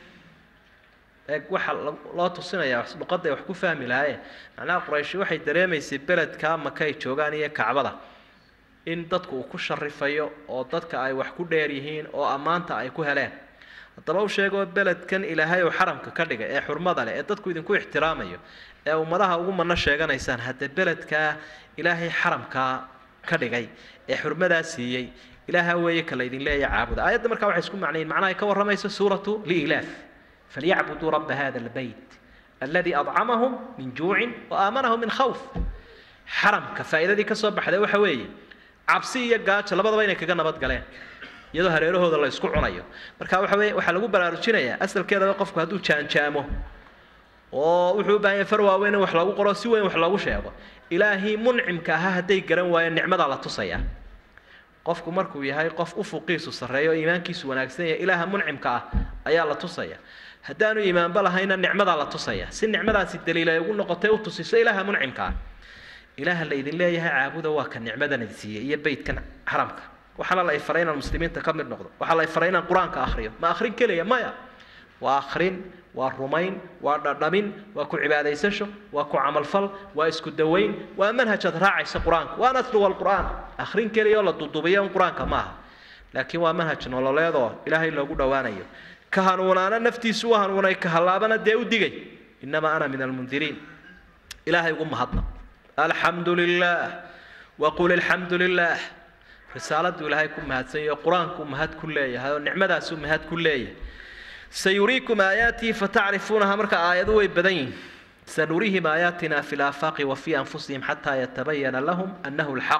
D: eeg waxa loo tusinaya luqadday wax ku fahmi lahaye macnaha qurayshi waxay dareemaysay beledkaa maka ay joogaan iyo kacbada in dadku uu ku sharifayo oo dadka ay wax ku dheer yihiin oo ammaanta ay ku heleen haddaba u sheegoo beledkan ilaahay uu xaramka ka dhigay ee xurmada leh ee dadku idinku ixtiraamayo ee ummadaha ugu manno sheeganaysaan hadda beledkaa ilaahay xaramkaa ka dhigay ee xurmadaa siiyey ilaaha weeye kala idin leeya caabuda aayadda markaa waxay isku macnayiin macnaha ay ka warramayso suuratu liilaaf falyacbuduu rabba hada albeyt alladii adcamahum min juucin wa aamanahum min khawf xaramka faa'iidadii ka soo baxday waxa weeye cabsi iyo gaajo labadaba inay kaga nabad galeen iyadoo hareerahooda la isku cunayo marka waxa weye waxaa lagu baraarujinayaa asalkeedaba qofku hadduu jaanjaamo oo wuxuu u baahan yahay far waaweyn in wax lagu qoro si weyn wax loogu sheego ilaahii muncimka ahaa hadday garan waayeen nicmadaa la tusayaa qofku markuu yahay qof ufuqiisu sarreeyo o iimaankiisu wanaagsan yahay ilaaha muncimka ah ayaa la tusaya haddaanu iimaanba lahayna nicmadaa la tusaya si nicmadaasi daliil ay ugu noqotay u tusiso ilaaha muncimka ah ilaaha la idin leeyahay caabuda waa ka nicmadan idin siiyey iyo beydkan xaramka waxaana la faray inaan muslimiinta ka mid noqdo waxaa la faray inaan qur-aanka akhriyo ma akhrin keliya maya waa akhrin waa rumayn waa dhadhamin waa ku cibaadaysasho waa ku camalfal waa isku dawayn waa manhajaad raacaysa qur-aanka waa natluwa alqur'aan akhrin keliya oo la dudubiyo un qur-aanka maaha laakiin waa manhaj nololeed oo ilaahay loogu dhowaanayo ka hanuunaana naftiisu u hanuunay ka hallaabana dee u digay innamaa ana min almundiriin ilaahay ugu mahadna alxamdu lilah waqul alxamdu lilah risaaladuu ilaahay ku mahadsan yaho qur-aanku mahad ku leeyahay oo nicmadaasuu mahad ku leeyahay sayuriikum aayaatihi fatacrifuunaha marka aayadu way badan yihin sanurihim aayaatina fi laafaaqi wa fii anfusihim xataa yatabayana lahum annahu lxaq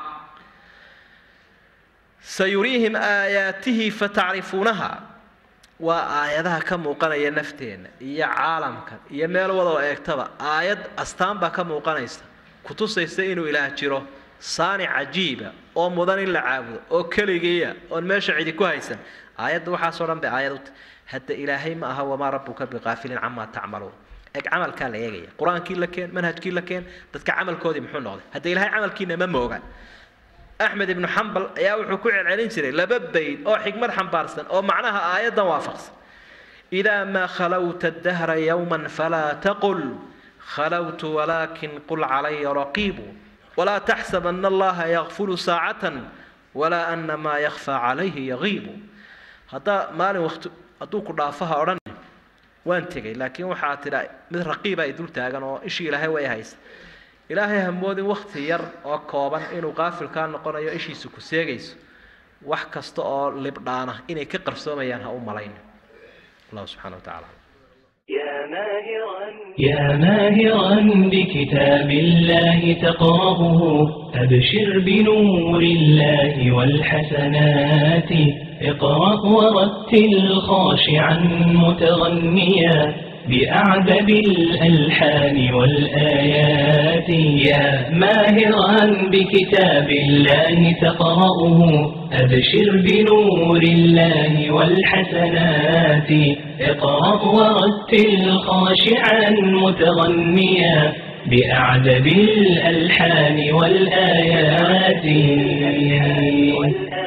D: sayuriihim aayaatihi fatacrifuunaha waa aayadaha ka muuqanaya nafteenna iyo caalamkan iyo meel wadoo eegtaba aayad astaan baa ka muuqanaysa kutusaysa inuu ilaah jiro saanic cajiiba oo mudan in la caabudo oo keligiiya oon meesha cidi ku haysan aayadda waxaasoo dhan bay aayad u tahy hadda ilaahay ma aha wamaa rabbuka biqaafilin camaa tacmaluun eeg camalkaa la eegaya qur-aankii la keen manhajkii la keen dadka camalkoodii muxuu noqday hadda ilaahay camalkiina ma mooga axmed ibnu xambal ayaa wuxuu ku celcelin jiray laba bayd oo xikmad xambaarsan oo macnaha aayaddan waafaqsan idaa maa khalawta dahra yowman falaa taqul khalawtu walaakin qul calaya raqiibu walaa taxsabana allaha yakfulu saacatan walaa ana maa yakfaa calayhi yagiibu haddaa maalin waqti hadduu ku dhaafaha odhan waan tegay laakiin waxaa tidha mid raqiiba ay dul taagan oo ishii ilaahay way haysa ilaahay hamoodin wakti yar oo kooban inuu qaafilkaa noqonayo ishiisu ku seegayso wax kasta oo libdhaana inay ka qarsoomayaan ha u malayn allahu subxana wa tacala
C: يا ماهرا يا ماهرا بكتاب الله تقرأه أبشر بنور الله والحسنات اقرأ ورتل خاشعا متغنيا بأعذب الألحان والآيات يا ماهرا بكتاب الله تقرأه أبشر بنور الله والحسنات اقرأ ورتل خاشعا متغنيا بأعذب الألحان والآيات